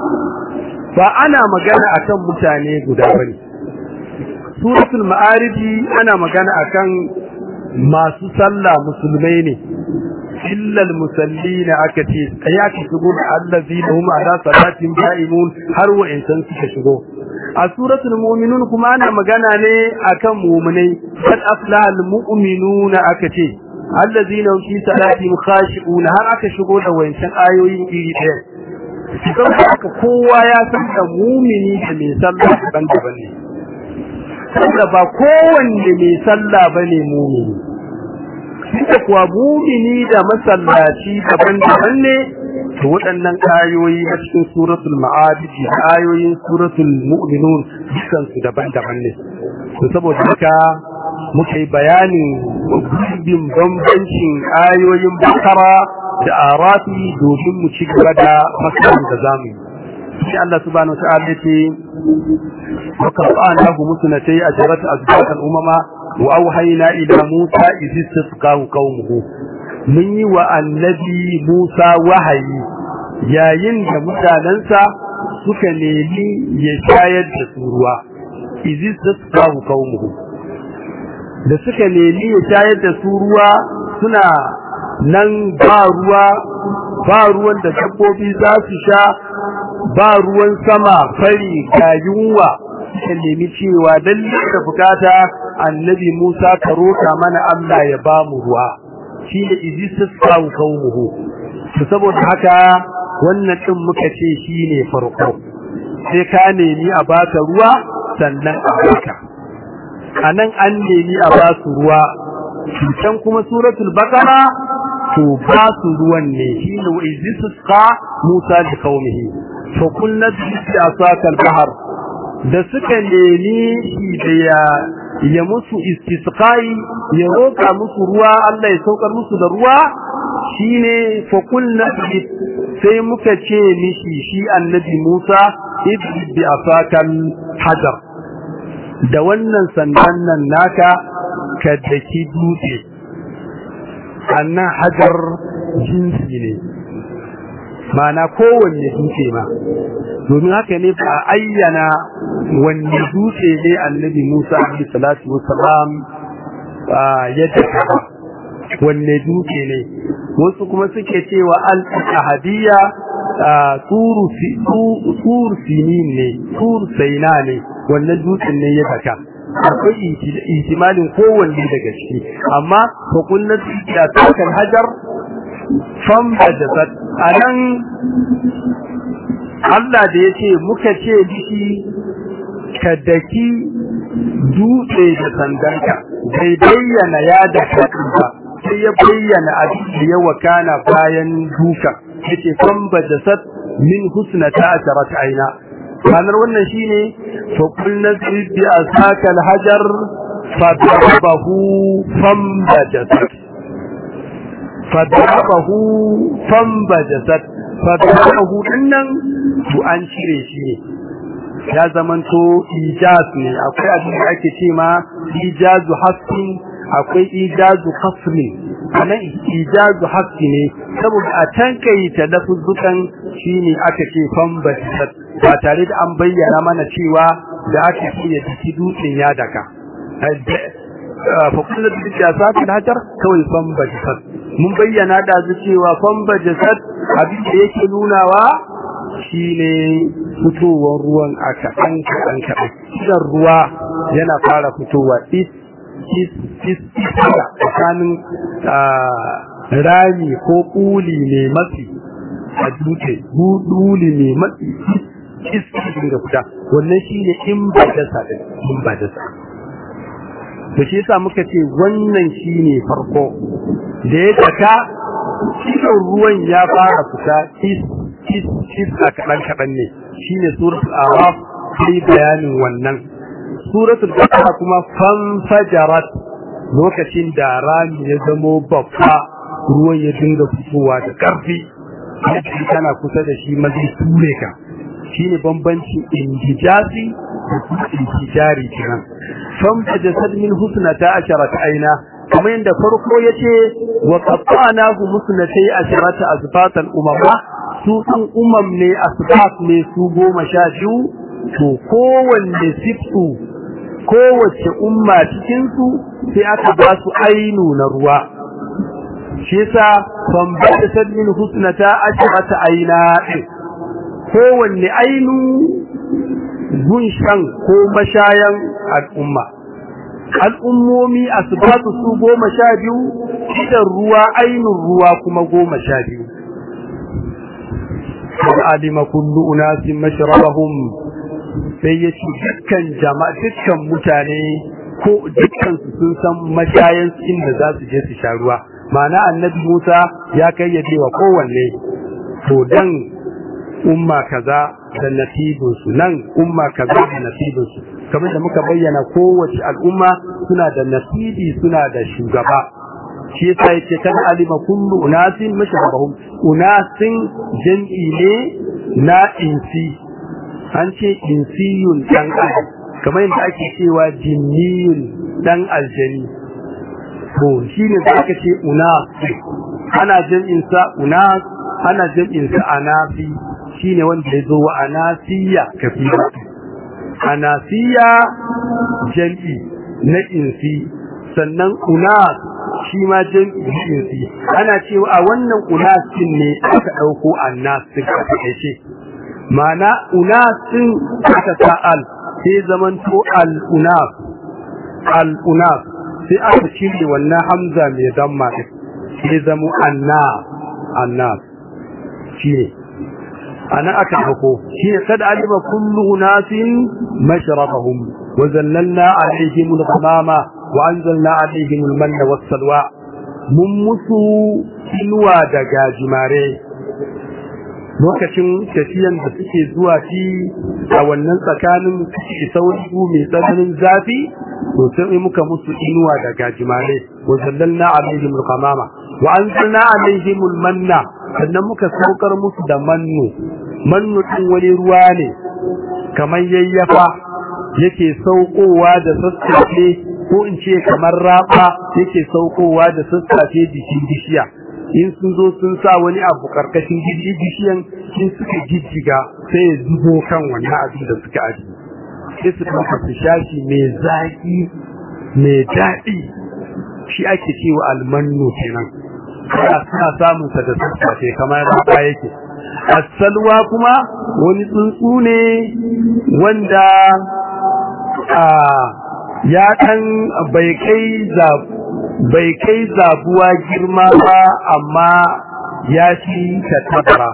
ba ana magana akan mutane guda bane suratul ma'arij ana magana akan masu sallah musulmai ne illal musallina aka ce ya ki shigo da allazina hum ala salatin da'imun har wa insan suka shigo a suratul mu'minun kuma ana magana ne akan mu'minai qad aflaha almu'minuna aka ce allazina hum fi salatihim khashi'un har aka shigo da wayancan ayoyin iri ɗaya saboda haka kowa ya san da mu'mini da mai sallah daban-daban ne tunda ba kowanne mai sallah bane mumini da kuwa mumini da masallaci daban-daban ne to waɗannan ayoyi na cikin suratul ma'abid da ayoyin suratul mu'minun dukkan su daban-daban ne to saboda haka muka yi bayanin gurbin bambancin ayoyin bakara da arafi domin mu ci gaba da masalan da zamu yi sai Allah subhanahu wa ta'ala yace wa qur'anahu musnatai ajrat azbatan umama wa auhayna ila musa idh istasqahu qaumuhu mun yi wa annabi musa wahayi yayin da mutanansa suka nemi ya shayar da su ruwa idh istasqahu qaumuhu da suka nemi ya shayar da su ruwa suna nan ba ruwa ba ruwan da dabbobi za su sha ba ruwan sama fari ga yunwa suka nemi cewa lalle da bukata annabi Musa ka roka mana Allah ya ba mu ruwa shi da izistus kawo kaumuhu to saboda haka wannan din muka ce shine farko sai ka nemi a baka ruwa sannan a baka anan an nemi a ba su ruwa can kuma suratul baqara to ba su ruwan ne shine wa izistus ka Musa da kaumihi fa kullu bi asaka al-bahr da suka nemi shi da ya ya musu istisqai ya roka musu ruwa Allah ya saukar musu da ruwa shine fa kullu sai muka ce mishi shi annabi Musa idri bi afakal hajar da wannan sandan nan naka ka daki dutse annan hajar jinsi ne mana kowanne dutse ma domin haka ne ba ayyana wanne dutse ne annabi Musa alaihi salatu wassalam ya daka wanne dutse ne wasu kuma suke cewa al-ahadiyya turu tur sinin ne tur saina ne wannan dutsen ne ya daka akwai ihtimalin kowanne daga ciki amma fa kullu ya takan hajar fam bajasat anan Allah da yace muka ce dishi ka daki dutse da sandanka bai bayyana ya da ba sai ya bayyana abin da ya wakana bayan duka yace fam bajasat min husnata asharat aina kanar wannan shine fa kullu bi asaka alhajar fa darabahu fam bajasat fa darabahu fam bajasat fa darabahu dinnan to an cire shi ne ya zamanto ijaz ne akwai abin da ake ce ma ijazu hasfin akwai ijazu khasrin anan ijazu hasfi ne saboda a tankaita lafuzzukan shine aka ce fambatat ba tare da an bayyana mana cewa da aka ce ya ciki dutsen ya daka fa kullu da sakin hajar kawai fambatat mun bayyana da cewa fambatat abin da yake nunawa shine fitowar ruwan a kaɗan kaɗan kaɗan idan ruwa yana fara fitowa is is is tsakanin rami ko ƙuli mai matsi a dutse ƙuli mai matsi iski da fita wannan shine in ba dasa din in ba dasa to shi yasa muka ce wannan shine farko da ya taka cikin ruwan ya fara fita is is is a kaɗan kaɗan ne shine suratul araf sai bayanin wannan suratul baqara kuma fanfajarat lokacin da rami ya zamo babba ruwan ya dinga fitowa da ƙarfi yadda kana kusa da shi ma zai ture ka shine bambancin indijasi da kuma intijari kenan fanfajasat min husnata asharat aina kamar yadda farko yace wa qatta'nahu musnatai asharata azfatan umama su ɗin umam ne asbab ne su goma sha biyu to kowanne siftu kowace umma cikinsu sai aka ba su ainu na ruwa shi yasa ban bada sadmin husnata ashrata aina kowanne ainu gunshan ko mashayan al'umma al'ummomi asbatu su goma sha biyu idan ruwa ainun ruwa kuma goma sha biyu قد علم كل أناس مشربهم sai ya ce dukkan jama'a dukkan mutane ko dukkan su sun san mashayan inda za su je su sha ruwa ma'ana annabi Musa ya kayyade wa kowanne to dan umma kaza da nasibin su nan umma kaza da nasibin su kamar da muka bayyana kowace al'umma suna da nasibi suna da shugaba shi yasa yake kan alima kullu unasin mashabahum unasin jam'i ne na insi an ce insiyun dan adam kamar yadda ake cewa jinniyun dan aljani to shine da aka ce unas ana jam'in sa unas ana jam'in sa anafi shine wanda ya zo wa anasiya kafira anasiya jam'i na insi sannan unas shi ma jam'i na insi ana cewa a wannan unasin ne aka dauko annas din aka ce ma'ana unasin aka sa'al sai zamanto al-unaf al-unaf sai aka cire wannan hamza mai damma din sai zamo anna anna shine ana aka hako shine kad alima kullu unasin mashrabahum wa zallalna alaihim al-ghamama wa anzalna alaihim al-manna was-salwa mun musu inuwa daga jimare lokacin tafiyan da suke zuwa fi a wannan tsakanin sauri mai tsananin zafi to sai muka musu inuwa da gajimare wa sallalna alaihim alqamama wa anzalna alaihim almanna sannan muka saukar musu da mannu mannu din wani ruwa ne kamar yayyafa yake saukowa da sassafe ko in ce kamar raba yake saukowa da sassafe jikin bishiya in sun zo sun sa wani abu karkashin bishiyan in suka jijjiga sai ya zubo kan wannan abin da suka aji sai su ɗauka su shashi mai zaƙi mai daɗi shi ake cewa almannu kenan kana suna samun sa da sassafe kamar raba yake asalwa kuma wani tsuntsu ne wanda a ya ɗan bai kai zabu bai kai zabuwa girma ba amma ya ci tattabara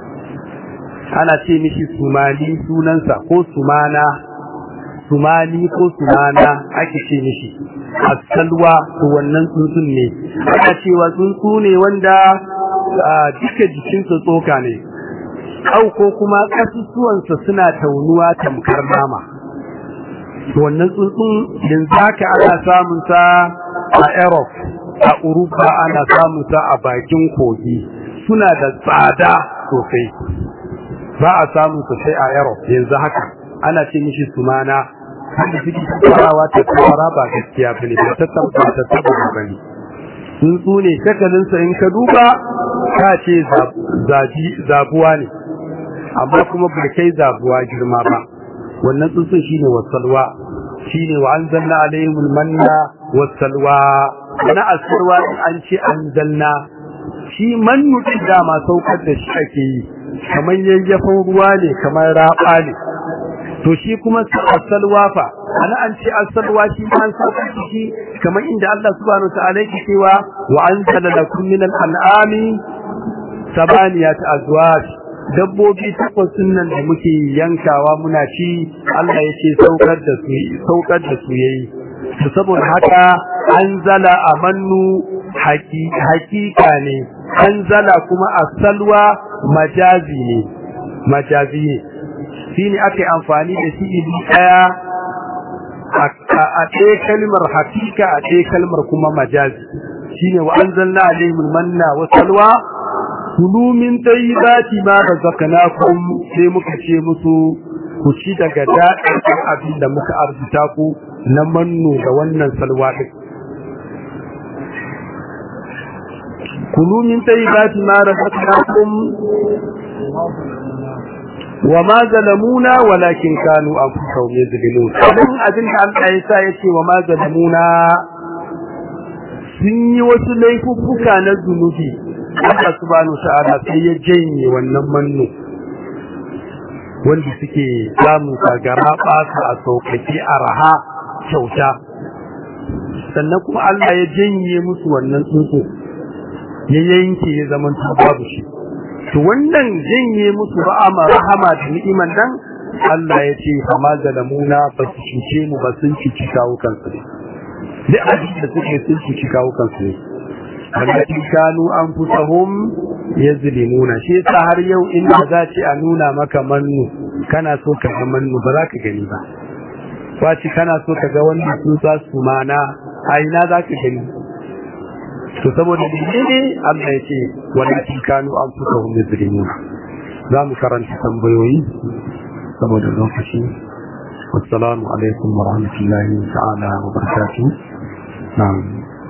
ana ce mishi sumani sunansa ko sumana sumani ko sumana ake ce mishi asalwa to wannan tsuntsun ne ana cewa tsuntsu ne wanda duka jikinsa tsoka ne au ko kuma kasusuwansa suna taunuwa tamkar nama wannan tsuntsun yanzu haka ana samun sa a Europe a Urupa ana samun sa a bakin kogi suna da tsada sosai ba a samun su sai a Europe yanzu haka ana ce mishi sumana wanda suke farawa ta fara ba gaskiya bane ba ta tabbata ta tabbata bane tsuntsu ne shakalin sa in ka duba ka ce zabi zabuwa ne amma kuma bai kai zabuwa girma ba wannan tsuntsun shine wasalwa shine wa anzalna alaihimul manna wasalwa na asirwa an ce anzalna shi mannu din dama saukar da shi ake yi kamar yayyafin ruwa ne kamar raba ne to shi kuma asalwa fa ana an ce asalwa shi ma an saukar da shi kamar inda Allah subhanahu wa ta'ala yake cewa wa anzala lakum min al-an'ami sabaniyat azwaj dabbobi takwas nan da muke yankawa muna ci Allah ya ce saukar da su saukar da su yayi to saboda haka anzala amannu hakika ne anzala kuma asalwa majazi ne majazi ne shine ake amfani da shi idan daya a ɗaya kalmar hakika a ɗaya kalmar kuma majazi shine wa anzalna alaihimul manna wa salwa kulu min tayyibati ma razaqnakum sai muka ce musu ku ci daga daɗin abin da muka arzuta ku na manno da wannan salwa din kulu min tayyibati ma razaqnakum wa ma zalamuna walakin kanu anfusahum yazlimun abin abin da Allah ya sa yace wa ma zalamuna sun yi wasu laifuffuka na zunubi Allah subhanahu ta'ala sai ya janye wannan manno wanda suke samun sagara ɓata a sauƙaƙe a raha kyauta sannan kuma Allah ya janye musu wannan tsuntsu ya yanke ya zama babu shi to wannan janye musu ra'ama rahama da ni'iman dan Allah ya ce fama zalamuna ba su cuce mu ba sun cuci kawo kansu ne duk abin da suke sun cuci kawo kansu ne walakin kanu anfusahum yazlimuna shi yasa har yau inda za ce a nuna maka mannu kana so ka ga mannu ba za ka gani ba wace kana so ka ga wanda sun sa su mana a ina za ka gani to saboda ne Allah ya ce walakin kanu anfusahum yazlimuna za mu karanta tambayoyi saboda lokaci wassalamu alaikum wa rahmatullahi ta'ala wa barakatuh na'am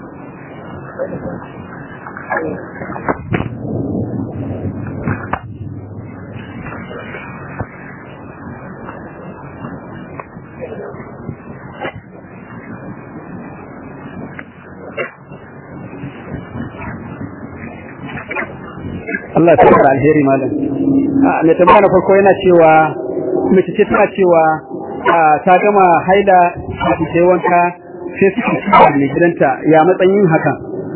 Allah ya tsara alheri malam mai tambaya na farko yana cewa mace ce tana cewa ta gama haila ta sai wanka sai suka ci da mai gidanta ya matsayin hakan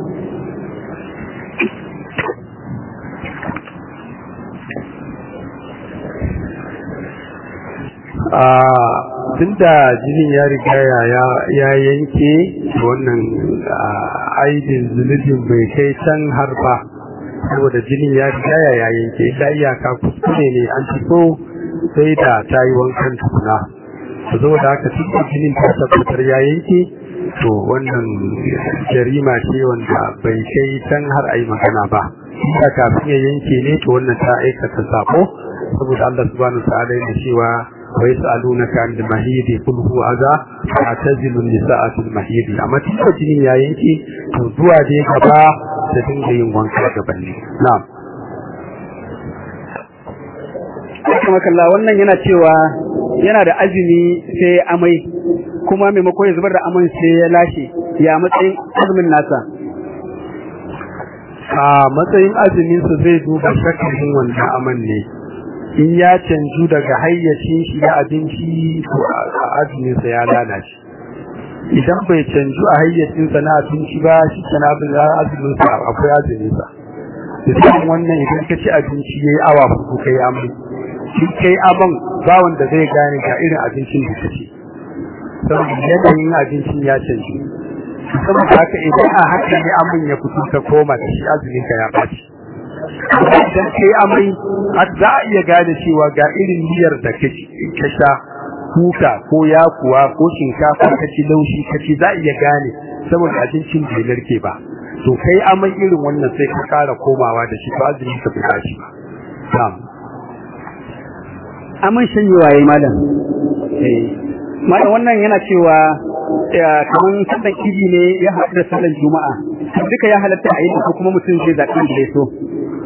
tunda jinin ya riga ya yanke wannan aibin zunubin bai kai can har ba saboda jinin ya riga ya yanke illa iyaka kuskure ne an ci so sai da ta yi wankan tukuna saboda haka cikin jinin ta tabbatar ya yanke to wannan jarima ce wanda bai kai can har a yi magana ba inda kafin ya yanke ne to wannan ta aikata sako saboda Allah subhanahu wa ta'ala yana cewa wa yas'alunaka 'anil mahid qul huwa adha fa'tazilu an-nisa'a fil mahid amma cikin jinin ya yanke to zuwa dai gaba da dinga yin wanka gaban ne na'am kuma kalla wannan yana cewa yana da azumi sai amai kuma maimakon ya zubar da aman sai ya lashe ya matsayin azumin nasa a matsayin azumin su zai duba shakalin wannan aman ne in ya canju daga hayyacin shi da abinci to azumin sa ya lalace idan bai canju a hayyacin sa na abinci ba shi kana abin azumin sa akwai azumin sa misalin wannan idan ka ci abinci yayi awa hudu kai amai shi kai aban ba wanda zai gane ga irin abincin da kake saboda yanayin abincin ya canji saboda haka idan a haka ne amin ya fito ka koma da shi azumin ka ya baci idan kai amai za a iya gane cewa ga irin miyar da ka sha kuka ko yakuwa ko shinkafa ka ci laushi ka ci za a iya gane saboda abincin bai narke ba to kai amai irin wannan sai ka kara komawa da shi ba azumin ka bai baci ba na'am aman shanyewa yayi malam eh malam wannan yana cewa kaman sallan idi ne ya haɗu da sallan juma'a duka ya halatta a yi ko kuma mutum zai zaɓi da ya so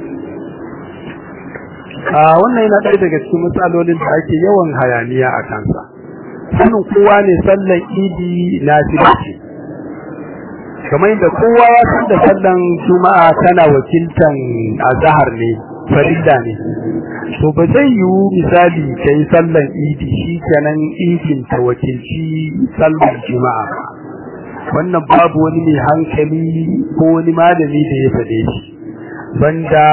a wannan yana ɗaya daga cikin matsalolin da ake yawan hayaniya a kansa sanin kowa ne sallan idi na ce kamar yadda kowa ya san da sallan juma'a tana wakiltan azhar ne farilla ne to ba zai yiwu misali kai sallan idi shi kenan idin ta wakilci sallan juma'a ba wannan babu wani mai hankali ko wani malami da ya faɗe shi banda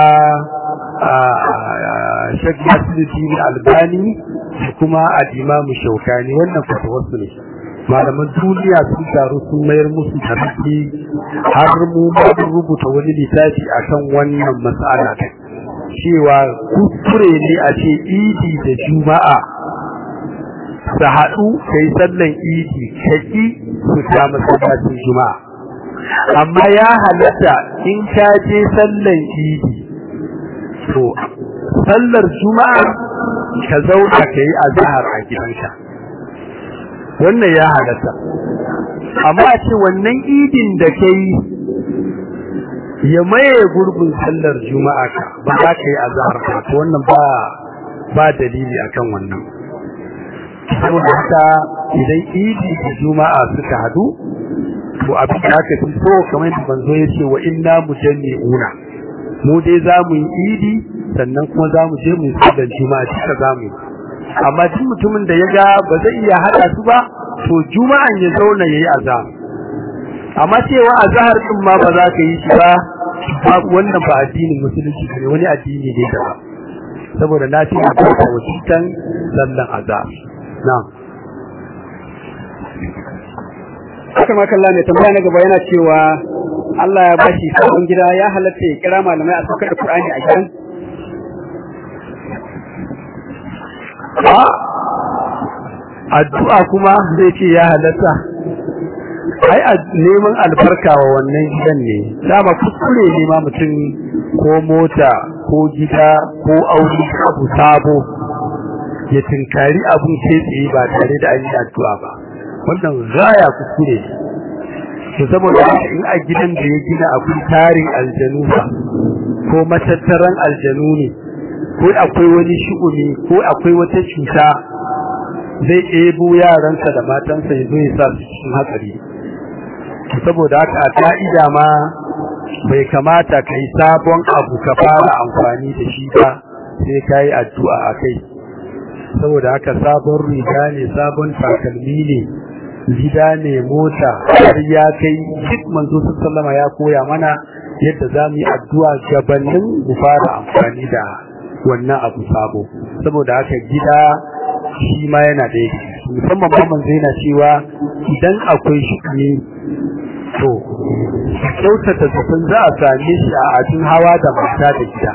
Sheikh Nasiruddin Albani da kuma al-Imam Shawkani wannan fatawarsu ne malaman duniya sun taru sun mayar musu da rufi har mu ma rubuta wani littafi akan wannan mas'ala cewa kuskure ne a ce idi da juma'a su haɗu kai sallan idi kaki su ta masallacin juma'a amma ya halatta in ka je sallan idi to sallar juma'a ka zauna ka yi azhar a gidanka wannan ya halatta amma a ce wannan idin da ka yi ya maye gurbin sallar juma'a ka ba za ka yi azhar ba to wannan ba ba dalili akan wannan saboda haka idan idi da juma'a suka hadu to abin da aka fi so kamar yadda banzo ya ce wa inna mujammi'una mu dai za mu yi idi sannan kuma za mu je mu yi sallar juma'a duka za mu yi amma duk mutumin da ya ga ba zai iya haɗa su ba to juma'an ya zauna ya yi azhar amma cewa azhar din ma ba za ka yi shi ba wannan ba addinin musulunci ne wani addini ne da ba saboda lafiya ba ta wakitan sallan azhar na'am haka makalla mai tambaya na gaba yana cewa Allah ya bashi sabon gida ya halatta ya kira malamai a saukar da Qur'ani a gidan addu'a kuma zai ce ya halatta ai neman albarka wa wannan gidan ne dama kuskure ne ma mutum ko mota ko gida ko aure abu sabo ya tinkari abun sai tsaye ba tare da an yi addu'a ba wannan gaya kuskure to saboda in a gidan da ya gina akwai tarin aljanu ba ko matattaran aljanu ne ko akwai wani shi'umi ko akwai wata cuta zai ebo yaransa da matansa ya zo ya sa su cikin hatsari saboda haka a ka'ida ma bai kamata ka yi sabon abu ka fara amfani da shi ba sai ka yi addu'a a kai saboda haka sabon riga ne sabon takalmi ne gida ne mota har ya kai duk manzo sallama ya koya mana yadda za mu yi addu'a gabanin mu fara amfani da wannan abu sabo saboda haka gida shi ma yana da yake musamman ma manzo yana cewa idan akwai shi to kyautata zaton za a same shi a abin hawa da mata da gida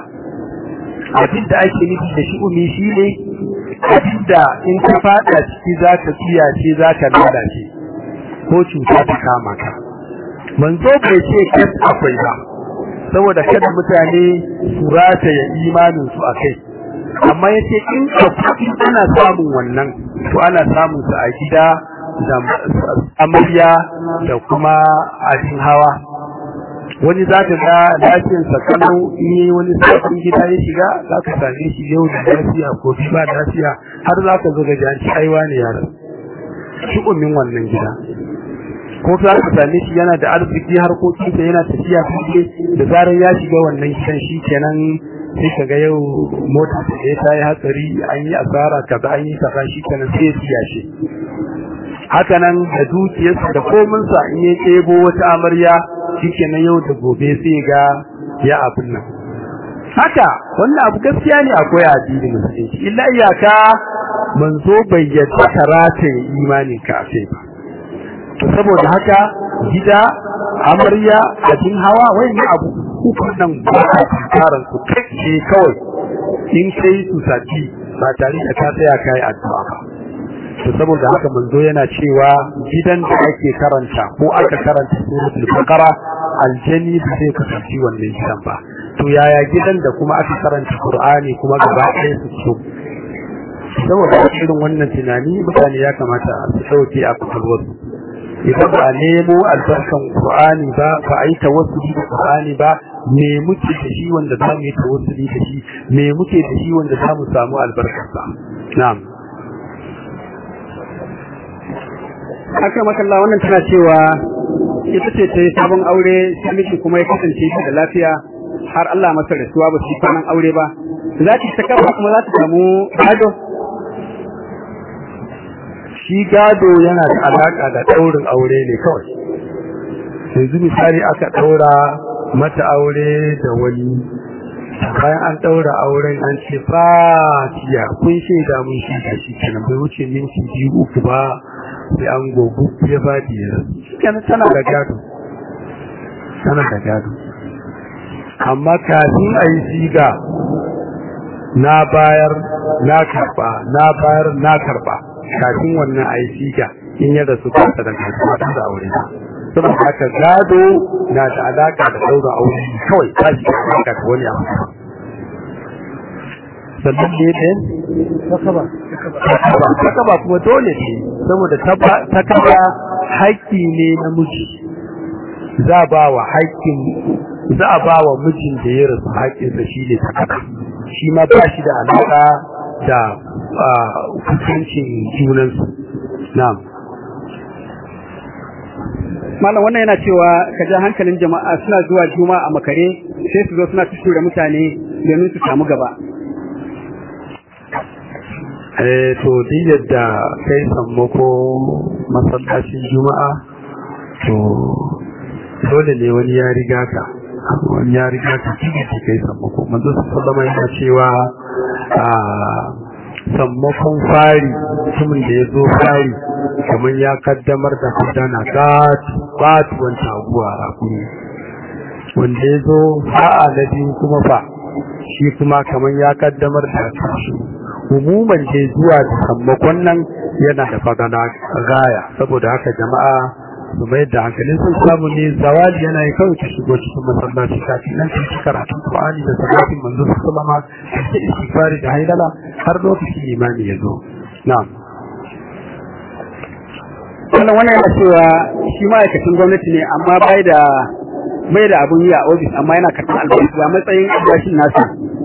abin da ake nufi da shi umi shi ne abin da in ka fada ciki za ka tsiyace za ka lalace ko cuta ta kama ka manzo bai ce kas akwai ba saboda kada mutane su rataya imanin su a kai amma yace in akwai ana samun wannan to ana samun su a gida da amarya da kuma abin hawa wani za ka ga lafiyarsa kalau ne wani sabon gida ya shiga za ka same shi yau da lafiya ko ba lafiya har za ka zo ga janci aiwa ne yaran shi ummin wannan gida ko za ka same shi yana da arziki harkokinsa yana tafiya fiye da zarar ya shiga wannan gidan shi kenan sai ka ga yau mota ta ta yi hatsari an yi asara kaza an yi kaza shi kenan sai ya siya shi haka nan da dukiyarsa da kominsa in ya ɗebo wata amarya shike na yau da gobe sai ga ya abin nan haka wannan abu gaskiya ne akwai addini musulunci illa iyaka manzo bai yadda karata imanin ka sai ba to saboda haka gida amarya abin hawa wani abu hukun nan ba a karan su kai kawai in kai su sati ba tare da ka tsaya kai addu'a ba to saboda haka manzo yana cewa gidan da ake karanta ko aka karanta suratul baqara aljani ba zai kasance wannan gidan ba to yaya gidan da kuma aka karanta qur'ani kuma gaba ɗaya su so saboda irin wannan tunani mutane ya kamata su dauke a kwakwalwarsu idan ba a nemo albarkan qur'ani ba ba a yi tawassuli da qur'ani ba me muke da shi wanda za mu yi tawassuli da shi me muke da shi wanda za mu samu albarkarsa na'am haka makalla wannan tana cewa ita ce ta yi sabon aure sai miji kuma ya kasance shi da lafiya har Allah masa rasuwa ba su kwanan aure ba za ta ta kafa kuma za ta samu gado shi gado yana da alaka da daurin aure ne kawai yanzu misali aka daura mata aure da wani bayan an daura auren an ce fatiya kun shaida mun shi da shi kenan bai wuce minti biyu uku ba sai an gogu ya fadi ya kenan tana da gado tana da gado amma kafin a yi siga na bayar na karba na bayar na karba kafin wannan a yi siga in ya rasu ta da kasuwa ta da aure saboda haka gado na da alaka da daura aure kawai ta shi alaka da wani abu sannan ne ɗin takaba kuma dole ce saboda takaba haƙƙi ne na miji za ba wa haƙƙin za a ba wa mijin da ya rasu haƙƙinsa shi ne takaba shi ma ba shi da alaƙa da hukuncin junansu na'am malam wannan yana cewa ka ja hankalin jama'a suna zuwa juma'a a makare sai su zo suna tura mutane domin su samu gaba eh to din yadda kai sammako masallacin juma'a to dole ne wani ya riga ka wani ya riga ka cikin da kai sammako manzo sallama yana cewa a sammakon fari mutumin da ya zo fari kamar ya kaddamar da kudana katuwan taguwa a kuni wanda ya zo sa'a na biyu kuma fa shi kuma kamar ya kaddamar da kashi umuman da zuwa da sammakon nan yana da fagana gaya saboda haka jama'a su mai da hankalin sun samu ne zawali yana yi kawai ta shigo cikin masallaci kafin nan ta karatun Qur'ani da salatin manzo sallama da istighfari da haidala har lokacin imani ya zo na'am wannan wannan yana cewa shi ma'aikacin gwamnati ne amma bai da bai da abun yi a ofis amma yana karɓar albashi a matsayin albashin nasa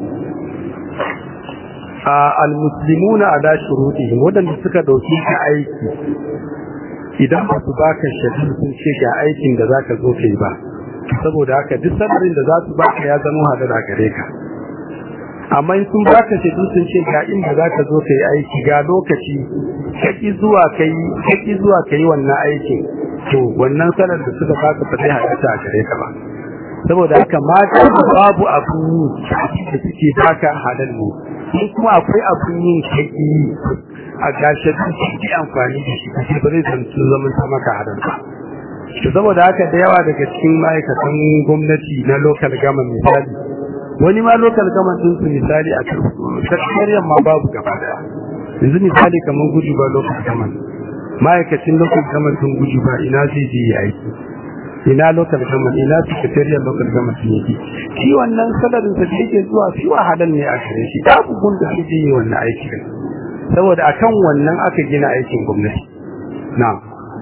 al-muslimuna ala shurutihim wadanda suka dauki ka aiki idan ba su baka shaidu sun ce ga aikin da zaka zo kai ba saboda haka duk sanarin da za su baka ya zama hadara gare ka amma in sun baka shaidu sun ce ga inda zaka zo kai aiki ga lokaci kaki zuwa kai kaki zuwa kai wannan aikin to wannan sanar da suka baka ba zai haɗa a gare ka ba saboda haka mata babu abu da suke baka halal ne in kuma akwai abun yin kaki a gashe da shi amfani da shi kace ba zai zanto zaman ta maka halal ba to saboda haka da yawa daga cikin ma'aikatan gwamnati na local government misali wani ma local government din su misali a sakatariyan ma babu gaba daya yanzu misali kamar gudu ba local government ma'aikacin local government din gudu ba ina zai je yi aiki ina local government ina secretariat local government ne ke shi wannan salarin sa da yake zuwa shi wahalan ne a gare shi da bugun da shi yi wannan aiki saboda akan wannan aka gina aikin gwamnati na'am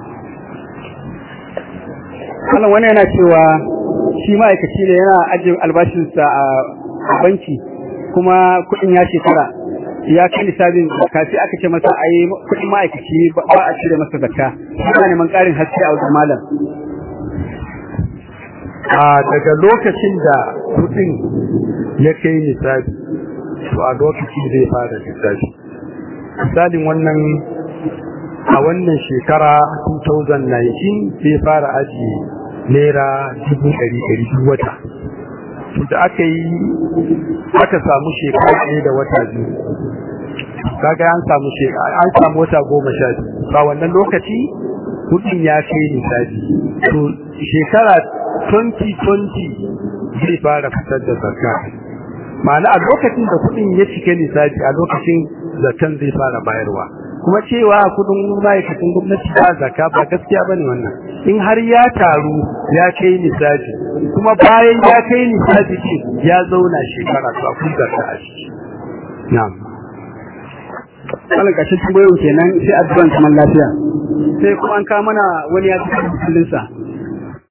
Allah wani yana cewa shi ma'aikaci ne yana ajiye albashinsa a banki kuma kuɗin ya shekara ya kai lissafin zakka sai aka ce masa ai kuɗin ma'aikaci ba a cire masa zakka yana neman ƙarin haske a wajen malam a daga lokacin da kudin ya kai nisabi to a lokacin zai fara lissafi misalin wannan a wannan shekara 2019 zai fara ajiye naira dubu ɗari ɗari duk wata to da aka yi aka samu shekara ɗaya da wata biyu kaga an samu shekara an samu wata goma sha biyu ba wannan lokaci kudin ya kai nisabi to shekara 2020 zai fara fitar da zakka ma'ana a lokacin da kudin ya cike lissafi a lokacin zakan zai fara bayarwa kuma cewa kudin ma'aikatan gwamnati ba zakka ba gaskiya bane wannan in har ya taru ya kai lissafi kuma bayan ya kai lissafi ce ya zauna shekara to akwai zakka a ciki na'am Allah kashin tambayoyin kenan sai addu'an zaman lafiya sai kuma an kawo mana wani ya ci hankalinsa